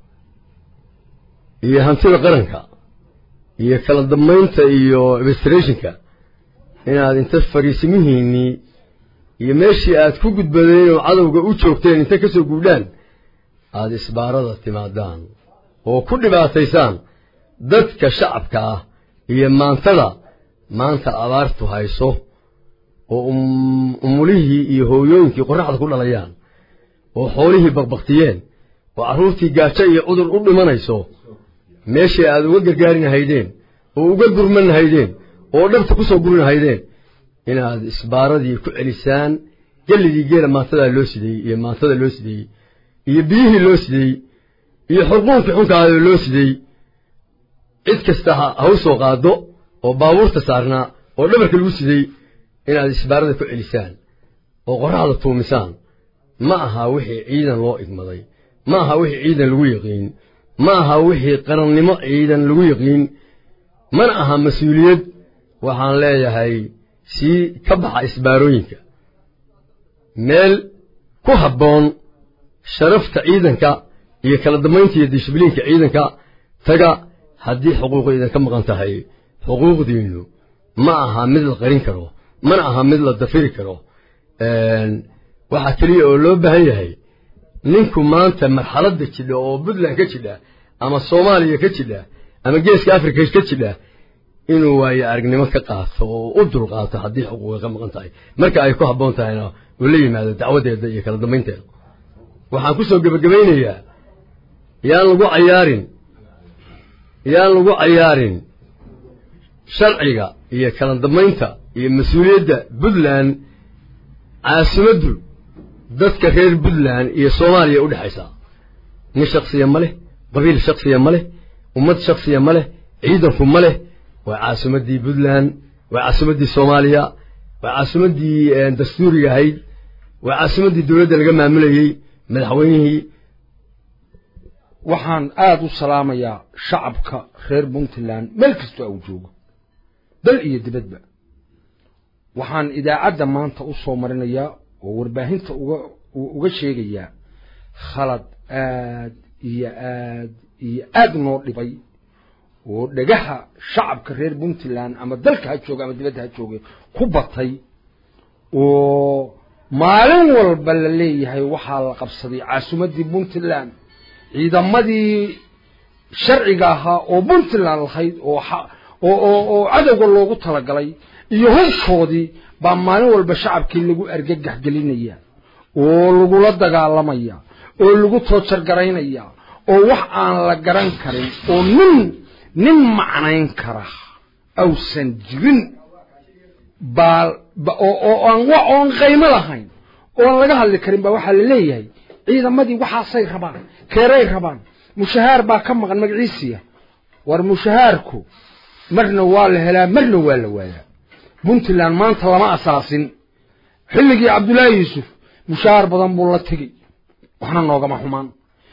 iyo hantida qaranka iyo kala dambaynta iyo administrationka inaad inta fariisimihiinnii iyo meeshii aad ku gudbadeen oo cadowga u joogteen inta ka soo guudhaan aada isbaarada timaadaan oo ku dhibaataysaan dadka shacabka ah iyo maantada maanta abaartu hayso oo umulihii iyo hooyooyinkii qorraxda ku dhalayaan oo xoolihii baqbaktiyeen oo carruurtii gaajo iyo cudur u dhimanayso meeshii aad uga gargaarin haydeen oo uga gurman haydeen oo dhabta ku soo gurin haydeen inaad isbaaradii ku celisaan gelligii geela maantadaa loo sideeyey iyo maantada loo sideeyey iyo biyihii loo sideeyey iyo xurquunkii xunkaada loo sideeyey cid kasta ha u soo qaado oo baabuurta saarnaa oo dhabarka lagu sidey inaad isbaarada ku celisaan oo qorraxda tuumisaan ma aha wixii ciidan loo igmaday ma aha wixii ciidan lagu yaqiin ma aha wixii qarannimo ciidan lagu yaqiin mana aha mas-uuliyad waxaan leeyahay sii ka baxa isbaarooyinka meel ku habboon sharafta ciidanka iyo kala dambaynta iyo dishbiliinka ciidanka taga haddii xuquuq idinka maqan tahay xuquuqdiinnu ma aha mid la qarin karo mana aha mid la dafiri karo waxaa keliya oo loo baahan yahay ninku maanta marxaladda jidha oo puntland ka jidha ama soomaaliya ka jidha ama geeska africa ka jidha inuu waayo aragnimo ka qaato oo u dulqaato haddii xuquuqa ka maqan tahay marka ay ku habboon tahayna uu la yimaado dacwadeeda iyo kala dambaynteeda waxaan ku soo gebagabaynayaa yaan lagu cayaarin yaan lagu cayaarin sharciga iyo kala dambaynta iyo mas-uuliyadda puntland caasimaddu dadka reer puntland iyo soomaaliya u dhexaysaa nin shaksiya ma leh qabiil shaksiya ma leh ummad shaksiya ma leh ciidanku ma leh waa caasimaddii puntland waa caasimaddii soomaaliya waa caasimaddii dastuuriga ahayd waa caasimaddii dowladda laga maamulayey madaxweynihii waxaan aada u salaamayaa shacabka reer puntland meel kastoo au joogo dal iyo dibadba waxaan idaacadda maanta u soo marinayaa oo warbaahinta uga uga sheegayaa khalad aad iyo aad iyo aad noo dhibay oo dhagaha shacabka reer puntland ama dalka ha jooga ama dibadda ha jooga ku batay oo maalin walba la leeyahay waxaa la qabsaday caasimaddii puntland ciidamadii sharciga ahaa oo puntland lahayd oo oo oo cadowga loogu talagalay iyo hubkoodii baa maalin walba shacabkii lagu argagax gelinaya oo lagula dagaalamaya oo lagu toojargaraynaya oo wax aan la garan karin oo nin nin macnayn kara awsan jirin baa oo oo aan wax oon qaymo lahayn oon laga hadli karin baa waxaa la leeyahay ciidamadii waxaasay rabaan keeray rabaan mushahaar baa ka maqan magaciisiya war mushahaarku marna waa la helaa marna waa la waayaa puntland maanta lama asaasin xilligii cabdullaahi yuusuf mushahaar badan buu la tegey waxna noogama xumaan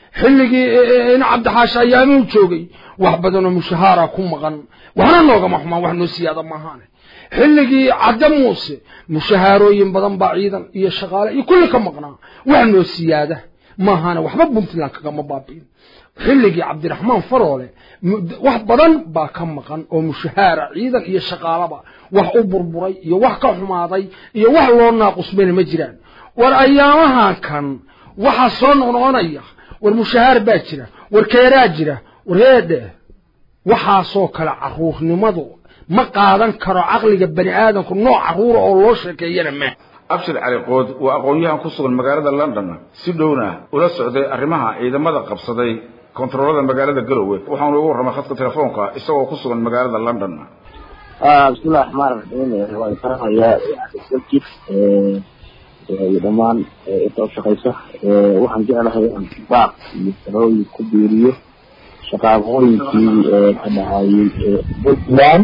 xilligii in cabdixaashi ayaamuu joogay wax badanoo mushahaara ku maqan waxna noogama xumaan wax noo siyaada maahaane xilligii cadde muuse mushahaarooyin badan baa ciidan iyo shaqaale iyo kulli ka maqnaa wax noo siyaada maahaane waxba puntland kagama baabi'in xilligii cabdiraxmaan faroole wax badan baa ka maqan oo mushahaara ciidan iyo shaqaalaba wax u burburay iyo wax ka xumaaday iyo wax loo naaqusmayna ma jiraan war ayaamahan kan waxaa soo noqnoqonaya war mushahaar baa jira war keeraa jira war heedhe waxaasoo kale caruurnimadu ma qaadan karo caqliga bani aadamku nooc caruura oo loo sheekeeyana ma abshir cali qood waa aqoon-yahan ku sugan magaalada london si dhowna ula socday arrimaha ciidamada qabsaday kontaroolada magaalada garowe waxaanu ugu warramay khadka telefoonka isagoo ku sugan magaalada london bismillahi raxmaan raxiim waan faramayaa jif iyo dhammaan inta u shaqaysa waxaan jeclahay inaan baaq iyo talooyin ku biiriyo shaqaaqooyinkii ka dhahayey puntland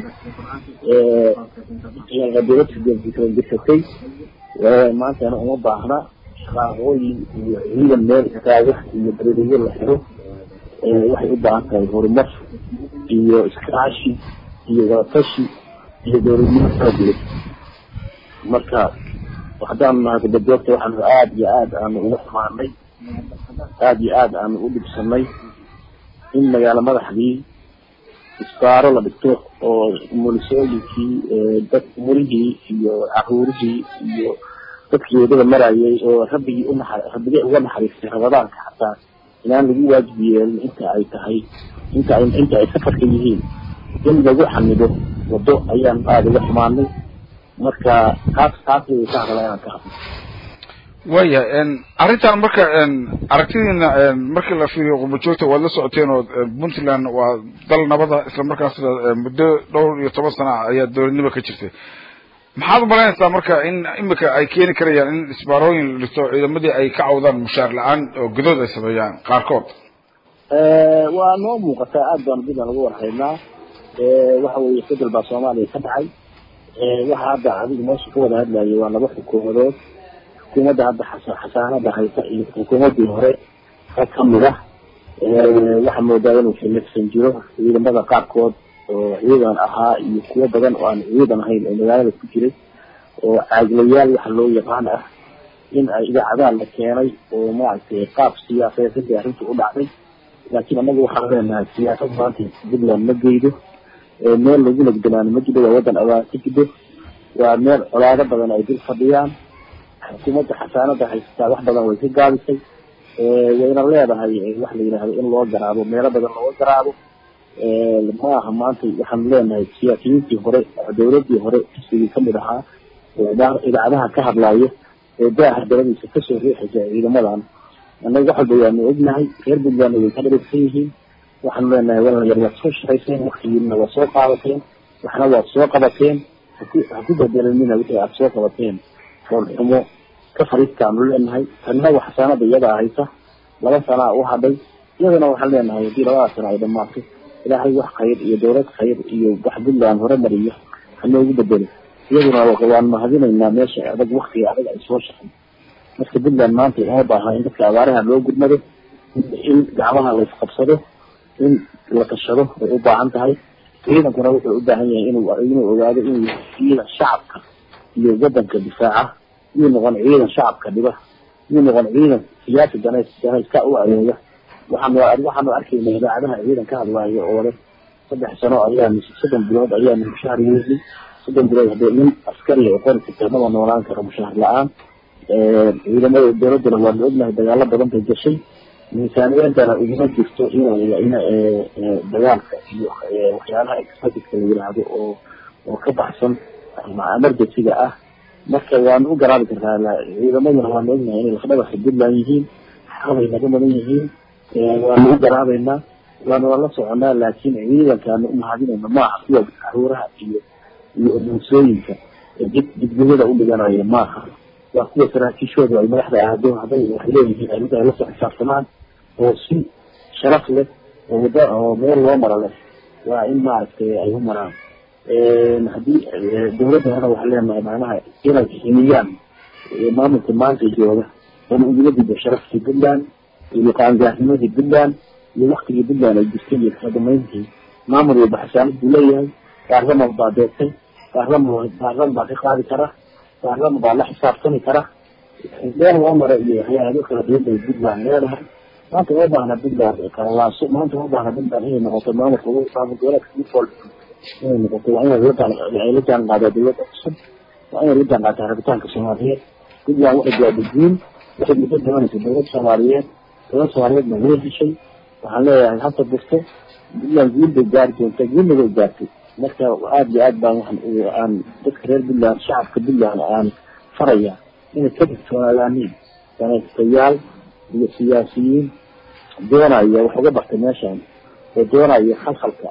dowladda jirsatay maantana uma baahna shaqaaqooyin iyo ciidan meel istaaga iyo dareeriyo la xiro waxay u baahan tahay horumar iyo iskaashi iyo wadatashi iyo dowladnimo xoogleed marka haddaan nahay kudajoogta waxaanu aada iyo aada aanu uga xumaanay aada iyo aada aanu u dhibsanay in magaalo madaxdii isbaaro la dhigto oo mulisooyinkii dad murihii iyo caruurihii iyo dadkii wadada marayay oo rabbigii unaxa rabbigay uga naxariistay ramadaanka xataa inaan lagu waajib yeelin inta ay tahay inta ay inta ay safarka yihiin in lagu xamido wado ayaan aada uga xumaanay marka taas taas ayay ka hadlaa inaan ka hadlo waya arrintan marka aragtidiina markii la fiiriyo qurbajoogta waad la socoteen oo puntland waa dal nabada isla markaasna muddo dhowr iyo toban sana ayaa dowladnimo ka jirtay maxaad umalaynaysaa marka in imika ay keeni karayaan in isbaarooyin la dhigto ciidamadii ay ka cawdaan mushaar la-aan oo godood ay sameeyaan qaarkood waa noo muuqataa aad baanu dib aan uga warhaynaa waxa weeye fedel baa soomaaliya ka dhacay waxa hadda adiga meesha ka wada hadlayay waa laba xukuumadood xukuumadda hadda xasaanada haysa iyo xukuumaddii hore ka kamid ah waxaa moodaa inuu xilifsan jiro ciidamada qaarkood oo ciidan ahaa iyo kuwo badan oo aan ciidan ahayn oo magaalada ku jiray oo caaglayaal waxa loo yaqaan ah in ay idaacadaha la keenay oo maaragtay qaab siyaasadeedii arrinta u dhacday laakiin annaga waxaan leenahay siyaasad maanta puntland ma geydo meel lagu nagdamaano ma jiro waa waddan abaar ka jido waa meel colaado badan ay dul fadhiyaan xukuumadda xasaanada haysataa wax badan way ka gaabisay wayna leedahay wax la yidhaahdo in loo garaabo meelo badan looga garaabo ma aha maanta waxaan leenahay siyaasiyiintii hore dowladii hore xisbigii kamid ahaa idaacadaha ka hadlaya ee daaha daladiisa kasoo riixaysa ciidamadan annaga wax walba waanu ognahay reer puntlandna way ka dharigsan yihiin waxaanu leenahay walayar waad soo shaqayseen waktigiina waad soo qaadateen waxna waad soo qabateen haku ha ku bedelanina wixii aada soo qabateen foolxumo ka fariistaanu leenahay tanna wax xasaanada iyadaa haysa laba sanaa u hadhay iyadana waxaan leenahay haddii labada sana ay dhamaato ilaahay wax khayr iyo dowlad khayr iyo wax puntland hore mariyo hanoogu bedelo iyaduna waan mahadinaynaa meesha adag waktiga adag ay soo shaqay marka puntland maanta uma baaha in dadka abaaraha loo gurmado in gacmaha la isqabsado in la tashado way u baahan tahay ciidankuna wuxuu u baahan yahay inuu inuu ogaado inuu yahay ciidan shacabka iyo wadanka difaaca yuu noqon ciidan shacabka dhiba yuu noqon ciidan siyaasi danays danayska u adeega waxaanu waxaanu arkaynaa idaacadaha ciidan ka hadlaayo oo leh saddex sano ayaanu soddon bilood ayaanu mushaar yeelin soddon bilood haddii nin askari oo qori karta maba noolaan karo mushaar la-aan ciidamada dowladana waanu ognahay dagaalo badan bay gashay miisaaniyadana uguma jirto inay in dagaalka iyo waxyaalaha exotica la yiraahdo oo oo ka baxsan emergencyga ah marka waanu u garaabi karnaa ciidamaduna waanu ognahay inay lafdhabarka puntland yihiin xaqbay naga mudan yihiin waanu u garaabeynaa waanu la soconaa laakiin ciidankaanu umahadinayna maaha kuwa caruuraha iyo iyo muusooyinka dib dibdibada u dhiganaya maaha waa kuwa saraakiishooda ay madaxda aado hadday wax leeyihiin ay mid ay lasoo xisaabtamaan oo si sharaf leh oo wada oo meel loo maro leh waa in maaragtay ay u maraan haddii dowladdana waxaa leenahay macnaha inay ximiyaan maamulka maanta jooga oona ugula dido sharafkii puntland iyo qaangaarnimadii puntland iyo waktigii puntland ay jirtay iyo kala damayntii maamul walba xasaanad buu leeyahay baarlaman baa deeqtay baarlaman baarlaman baa ka qaadi kara baarlaman baa la xisaabtami kara meel loo mara iyo hay-ado kala duwan bay puntland leedahay maanta uma baahna puntland kalaaso maanta uma baahna puntland inay noqoto maamulka ugu maamul goboleedka default inay noqoto waa inay la la jaan qaadaa dowladda cusub waa inay la jaan qaadaa rabitaanka soomaaliyeed puntland waxay gaadhijiin waxay muddo doonaysa dowlad soomaaliyeed dowlad soomaaliyeed ma way heshay waxaan leeyahay hadda burto puntland guul bay gaari doontaa guulna way gaartay marka aada iyo aad baan waxaan aan dadka reer puntland shacabka puntland aan faraya inay ka digtoonaadaaniin danaystayaal iyo siyaasiyiin doonaya wax uga bartay meeshan oo doonaya khalkhalka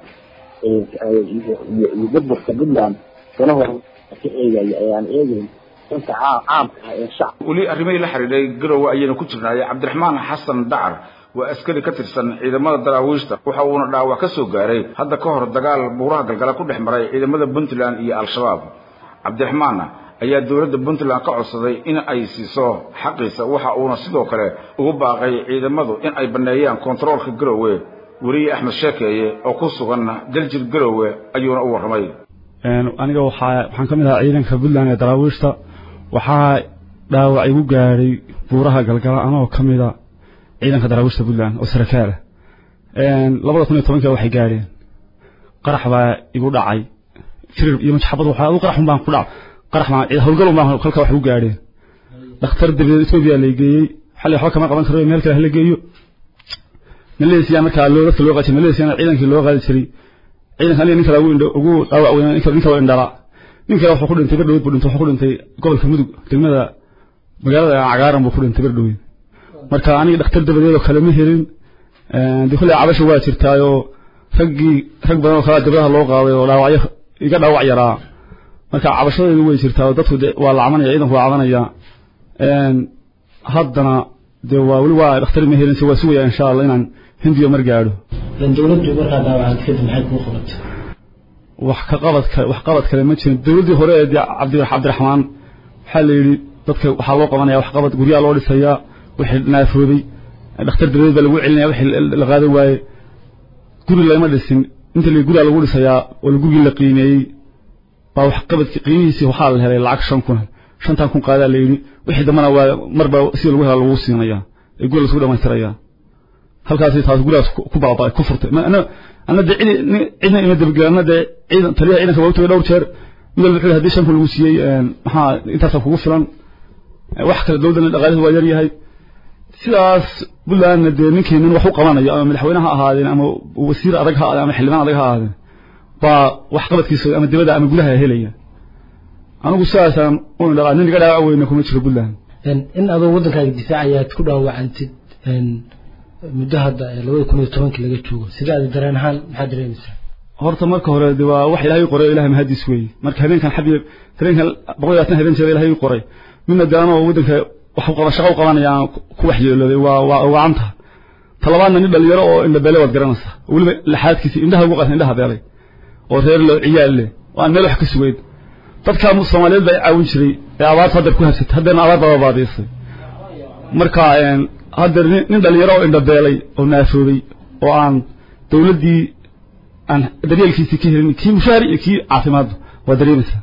iyo burburka puntland danahooda ka eegaya ayaan eegayn danta caamka ah ee shacab weli arrimihii la xidhiidhay garowe ayaynu ku jirnaay cabdiraxmaan xasan dacar waa askari ka tirsan ciidamada daraawiishta waxa uuna dhaawac ka soo gaaray hadda ka hor dagaal buuraha galgala ku dhex maray ciidamada puntland iyo al-shabaab cabdiraxmaanna ayaa dowladda puntland ka codsaday in ay siiso xaqiisa waxa uuna sidoo kale ugu baaqay ciidamadu in ay banneeyaan kontaroolka garowe weriye axmed sheekeeye oo ku sugan daljir garowe ayuuna u warramay aniga waxaa waxaan ka mid ahaa ciidanka puntland ee daraawiishta waxaa dhaawac igu gaadhay buuraha galgala anoo ka mida ciidanka daraawiishta puntland oo sarakaal ah labada kun iyo tobanka waxay gaadheen qarax baa igu dhacay firir iyo majxabad waxaa adu qarax un baan ku dhac qarax baan howlgal un baan halka wax igu gaadheen dhakhtar dabadeed etoobiya lay geeyey xalli waxba kama qaban karo meel kale hala geeyo malaysia markaa loo dadka loo qaadi jiray malaysiana ciidankii loo qaadi jiray ciidanka aniga nin kale ugu indho ugu dhaawac weyn ninka ninka indhala nin kale wuxuu ku dhintay berdhaweyd buu dhintay wuxuu ku dhintay gobolka mudug degmada magaalada cagaaran buu ku dhintay berdhaweyd marka aniga dhakhtar dabadeed oo kale ma helin dee kolley cabasha waa jirtaayoo raggii rag badan oo kale dabadaha loo qaaday oo dhaawacyo iga dhaawac yaraa marka cabashadeedu way jirtaa oo dadku waa la cabanaya ciidanku waa cabanaya haddana dee waa weli waa dhakhtar ma helin se waa sugaya insha allah inaan hindiyo mar gaadho dowladdu markaa daawacad kadib maxay kuu qabatay wax ka qabad kale wax qabad kale ma jirin dowladdii hore ee cabdi cabdiraxmaan waxaa la yidhi dadka waxaa loo qabanaya wax qabad guryaha loo dhisayaa wixii naafoobay dhakhtar dabadeed baa lagu celinaya wixii la qaadan waaye guri lama dhisin inta la guriga lagu dhisayaa oo gurigii la qiimeeyey baa wax qabadki qiimihiisii waxaa la helay lacag shan kun shantan kun qaadaa la yidhi wixii dambana waa marba sida lagu hela lagu siinayaa ee guriga lasku dhamaystirayaa halkaasi taas gurigaas ku baaba'ay ku furtay ana ana de cid cidna ima dabagel ana de ciidan taliyaha ciidanka waa u tagay dhowr jeer mid walba wuxuu haddii shan kun lagu siiyey maxaa intaasa kugu filan wax kale dowladana dhaqaalihi waa yar yahay sidaas puntlandna dee ninkii nin wax u qabanayo ama madaxweyne ha ahaadeen ama wasiir adag ha ahaadeen ama xildhibaan adag ha ahaadeen baa wax qabadkiisa ama dibadda ama gudaha helaya anigu sidaasaan u indhalaa nin iga dhaawac weyna kuma jiro puntland in adoo waddankaaga difaacayaad ku dhaawacantid muddo hadda labada kun iyo tobankii laga joogo sidaada dareen ahaan maxaa dareemaysaa horta marka hore de waa wax ilaahay qoray ilahay mahadiis weeye marka habeenkan xabiib habeenkan boqol iyo labaatan habeen jeeda ilaahay qoray midna de anoo waddanka wax qaba shaqo u qabanaya aan ku waxyeelooday waa waa wacanta talabaadna nin dhalinyaro oo indhabeele waad garanaysaa weliba laxaadkiisa indhaha ugu qasan indhaha beelay oo reer loo ciyaal leh oo aan meel wax ka sugeyn dadka soomaaliyeed baa caawin jiray ee abaarta haddeer ku habsatay haddeerna abaar baa baadiisay marka haddeer nin dhalinyaro oo indhabeelay oo naafoobay oo aan dowladdii aan daryeelkiisii ka helin kii mushaari iyo kii caafimaadba waa dareemaysaa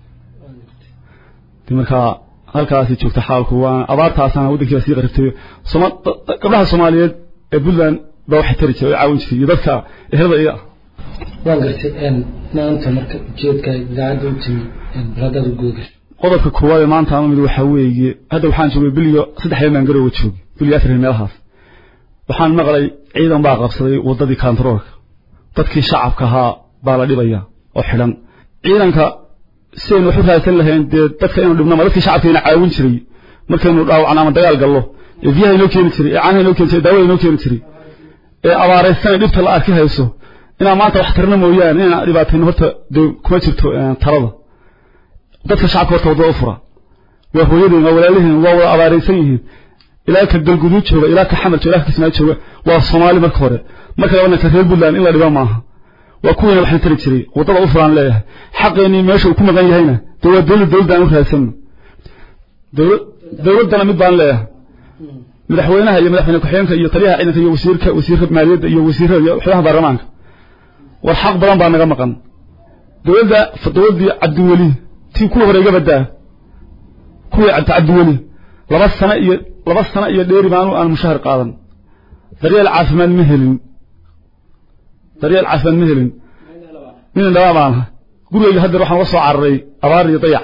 de markaa halkaasi joogta xaalku waa abaartaasana waddankiiba sii qaribtay soma gabdhaha soomaaliyeed ee puntland baa waxay tari jiray oo caawin jiray iyo dadka ehelada iga ah waan gartay maanta marka ujeedka idaacadda u timi baladaad u googasho qodobka koowaad ee maanta ama mid waxaa weeye hadda waxaan joogay biliyo saddex habeen baan garowa joogay biliyo afar meelahaas waxaan maqlay ciidan baa qabsaday waddadii kantaroolka dadkii shacabka ahaa baa la dhibaya oo xidhan ciidanka sidaynu wax u raadsan lahayn dee dadka inuu dhibnama dadkii shacabka ina caawin jiray markaynu dhaawacno ama dagaal gallo ee biyaha inoo keeni jiray ee caanaha inoo keeni jiray daawada inoo keeni jiray ee abaaraysan ee dhibta la arki hayso inaa maanta wax tarna mooyaane inaan dhibaatayno horta dee kuma jirto talada dadka shacabka horta waddada u fura waa hooyadeen waa walaaliheen waa wada abaaraysan yihiin ilaa ka galguduud jooga ilaa ka xamar jooga ilaa ka kismaayo jooga waa soomaali marka hore marka labana ka reer puntland in la dhiba maaha waa kuwiina waxna tari jiray waddada u furaan leeyahay xaqeenii meesha uu ku maqan yahayna dee waa dowlad dowladda aan u raadsanno dowlad dowladdana mid baan leeyahay madaxweynaha iyo madaxweyne ku-xigeenka iyo taliyaha ciidanka iyo wasiirka wasiirka maaliyadda iyo wasiirada iyo xubnaha baarlamaanka war xaq badan baa naga maqan dowladda dowladdii cabdiweli tii kuwa hore iga badaa kuwii cabdi cabdiweli laba sano iyo laba sano iyo dheeri maanu aan mushahar qaadan daryeel caafimaad ma helin daryeel caafimaad ma helin nin indhabaa baan ahay gurigayga haddeer waxaan uga soo cararay abaar iyo dayac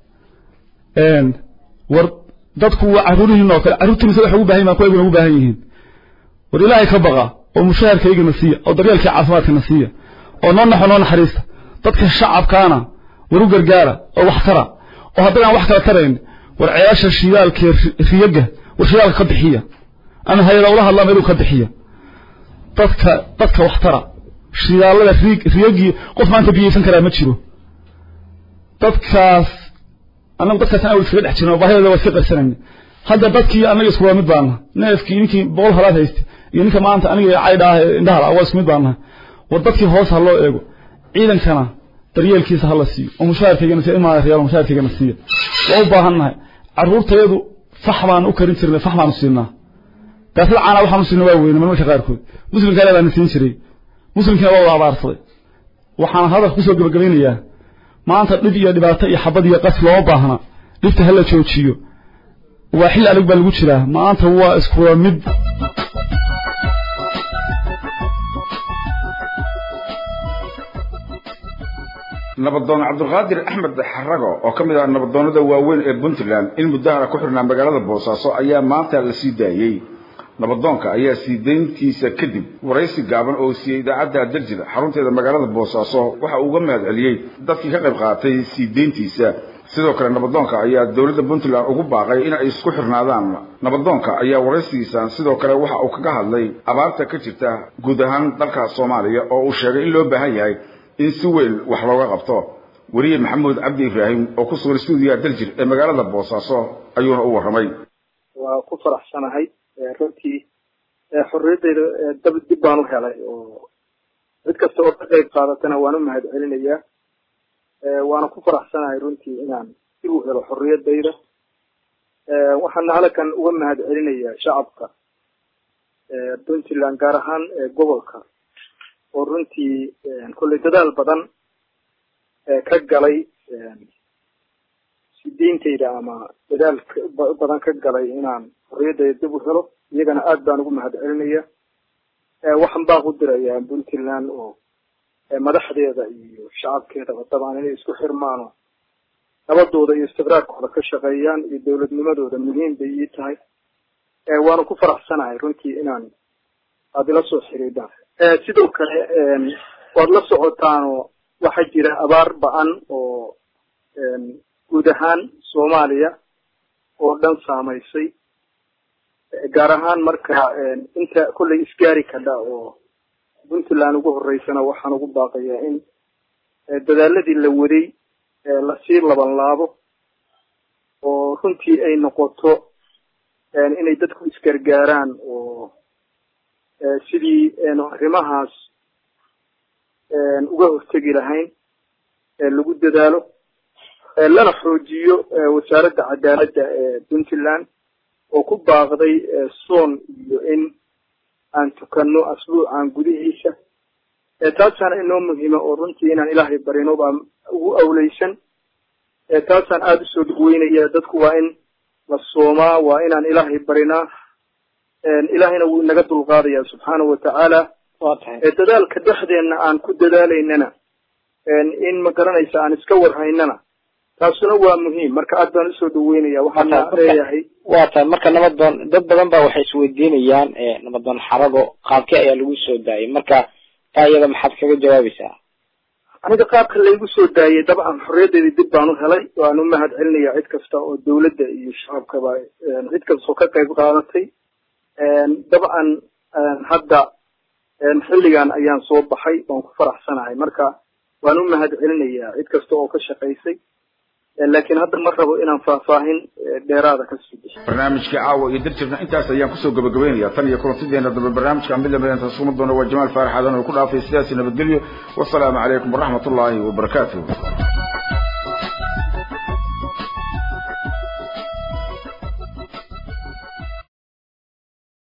war dadku waa carruurihiin oo kale carruurtiina waxay ugu baahan yihin kuwa ugu baahan yihiin war ilaahay ka baqa oo mushaharkaygana siiya oo daryeelkii caafimaadkana siiya oo noo naxo noo naxariista dadka shacabkaana war u gargaara oo wax tara oo haddaan wax kala tarayn war ceelasha shidaalka riyaga war shidaalka ka bixiya ama hay-ada ula hadlaa meeluu ka bixiya dadka dadka wax tara shidaalada riig riyagii qof maanta biyeysan karaa ma jiro dadkaas annagu dadkaas aan iskaga dhex jirno baahidooda waa iska qarsanayna hadda dadkii annaga isku waa mid baana neefkii ninkii boqol halaad haysta iyo ninka maanta aniga caydha ah indhaha la waa isku mid baanahay war dadkii hoos ha loo eego ciidankana daryeelkiisa ha la siiyo oo mushaharkaygana siiyo imaa riyaal mushaharkaygana siiyo waa u baahannahay carruurtayadu fax baan u karin jirnay fax baanu siinaa gaasada caana waxaanu siinay waa weyne marmarka qaarkood muslimkaana baana siin jiray muslimkiina waa wada abaarsaday waxaan hadalka kusoo gabagabaynayaa maanta dhib iyo dhibaato iyo xabad iyo qas looma baahna dhibta hala joojiyo waa xilli adag baa lagu jiraa maanta waa iskuwa mid nabadoon cabdulqaadir axmed xarago oo ka mid ah nabadoonnada waaweyn ee puntland in muddahana ku xirnaa magaalada boosaaso ayaa maanta la sii daayey nabadoonka ayaa sii dayntiisa kadib waraysi gaaban oo siiyey idaacadda daljir xarunteeda magaalada boosaaso waxa uu uga mahad celiyey dadkii ka qayb qaatay sii dayntiisa sidoo kale nabadoonka ayaa dowladda puntland ugu baaqay in ay isku xirnaadaan nabadoonka ayaa waraysigiisan sidoo kale waxa uu kaga hadlay abaarta ka jirta guud ahaan dalka soomaaliya oo uu sheegay in loo baahan yahay in si weyn wax looga qabto weriye maxamuud cabdi ibraahim oo ku sugan stuudiyaha daljir ee magaalada boosaaso ayuuna u warramay waa ku faraxsanahay runtii xorriyaddayda dab dib baan u helay oo cid kasta oo ka qayb qaadatana waan u mahad celinayaa waana ku faraxsanahay runtii inaan dib u helo xorriyaddayda waxaana halkan uga mahad celinayaa shacabka puntland gaar ahaan gobolka oo runtii kolley dadaal badan ka galay sidiintayda ama dadaal badan ka galay inaan xorriyaddayda dib u helo iyagana aad baan ugu mahad celinaya waxaan baan u dirayaa puntland oo madaxdeeda iyo shacabkeedaba dabcan inay isku xirmaano nabadooda iyo istiqraarkooda ka shaqeeyaan iyo dowladnimadooda muhiim bay ii tahay waana ku faraxsanahay runtii inaan aada ila soo xiriidaan sidoo kale waad la socotaanoo waxaa jira abaar ba-an oo guud ahaan soomaaliya oo dhan saamaysay gaar ahaan marka inta kolley isgaari kadha oo puntland ugu horeysana waxaan ugu baaqayaa in dadaaladii la waday lasii laban laabo oo runtii ay noqoto inay dadku isgargaaraan oo sidii arrimahaas uga hortegi lahayn lagu dadaalo lana xoojiyo wasaaradda cadaaladda ee puntland oo ku baaqday soon iyo in aan tukanno asbuucan gudihiisa taasaan inoo muhiima oo runtii inaan ilaahay barino baa ugu awleysan taasaan aada usoo dhagweynaya dadku waa in la soomaa waa inaan ilaahay barinaa ilaahayna wuu inaga dulqaadaya subxaanahu watacaala dadaalka dhexdeenna aan ku dadaalaynana in ma garanaysa aan iska warhaynana taasuna waa muhiim marka aad baan usoo dhaweynaya waxaana leeyahay waa tahay marka nabadoon dad badan baa waxay isweydiinayaan nabadoon xarago qaabkee ayaa lagu soo daayay marka taa iyada maxaad kaga jawaabaysaa aniga qaabka laygu soo daayay dabcan xorriyaddeeda dib baan u helay waan u mahad celinaya cid kasta oo dawladda iyo shacabkaba cid kastoo ka qayb qaadatay dabcan hadda xilligan ayaan soo baxay waan ku faraxsanahay marka waan u mahad celinayaa cid kasta oo ka shaqaysay laakiin hadda ma rabo inaan faahfaahin dheeraada ka sii bixiyo barnaamijkii caawa iyo darjirna intaas ayaan kusoo gabagabeynaya tan iyo kulantideena dambe barnaamijka mid lamid intaas kuma doona waa jamaal faarax aadan oo ku dhaafay sidaasi nabadgelyo wasalaamu calaykum waraxmat ullaahi wabarakaatuh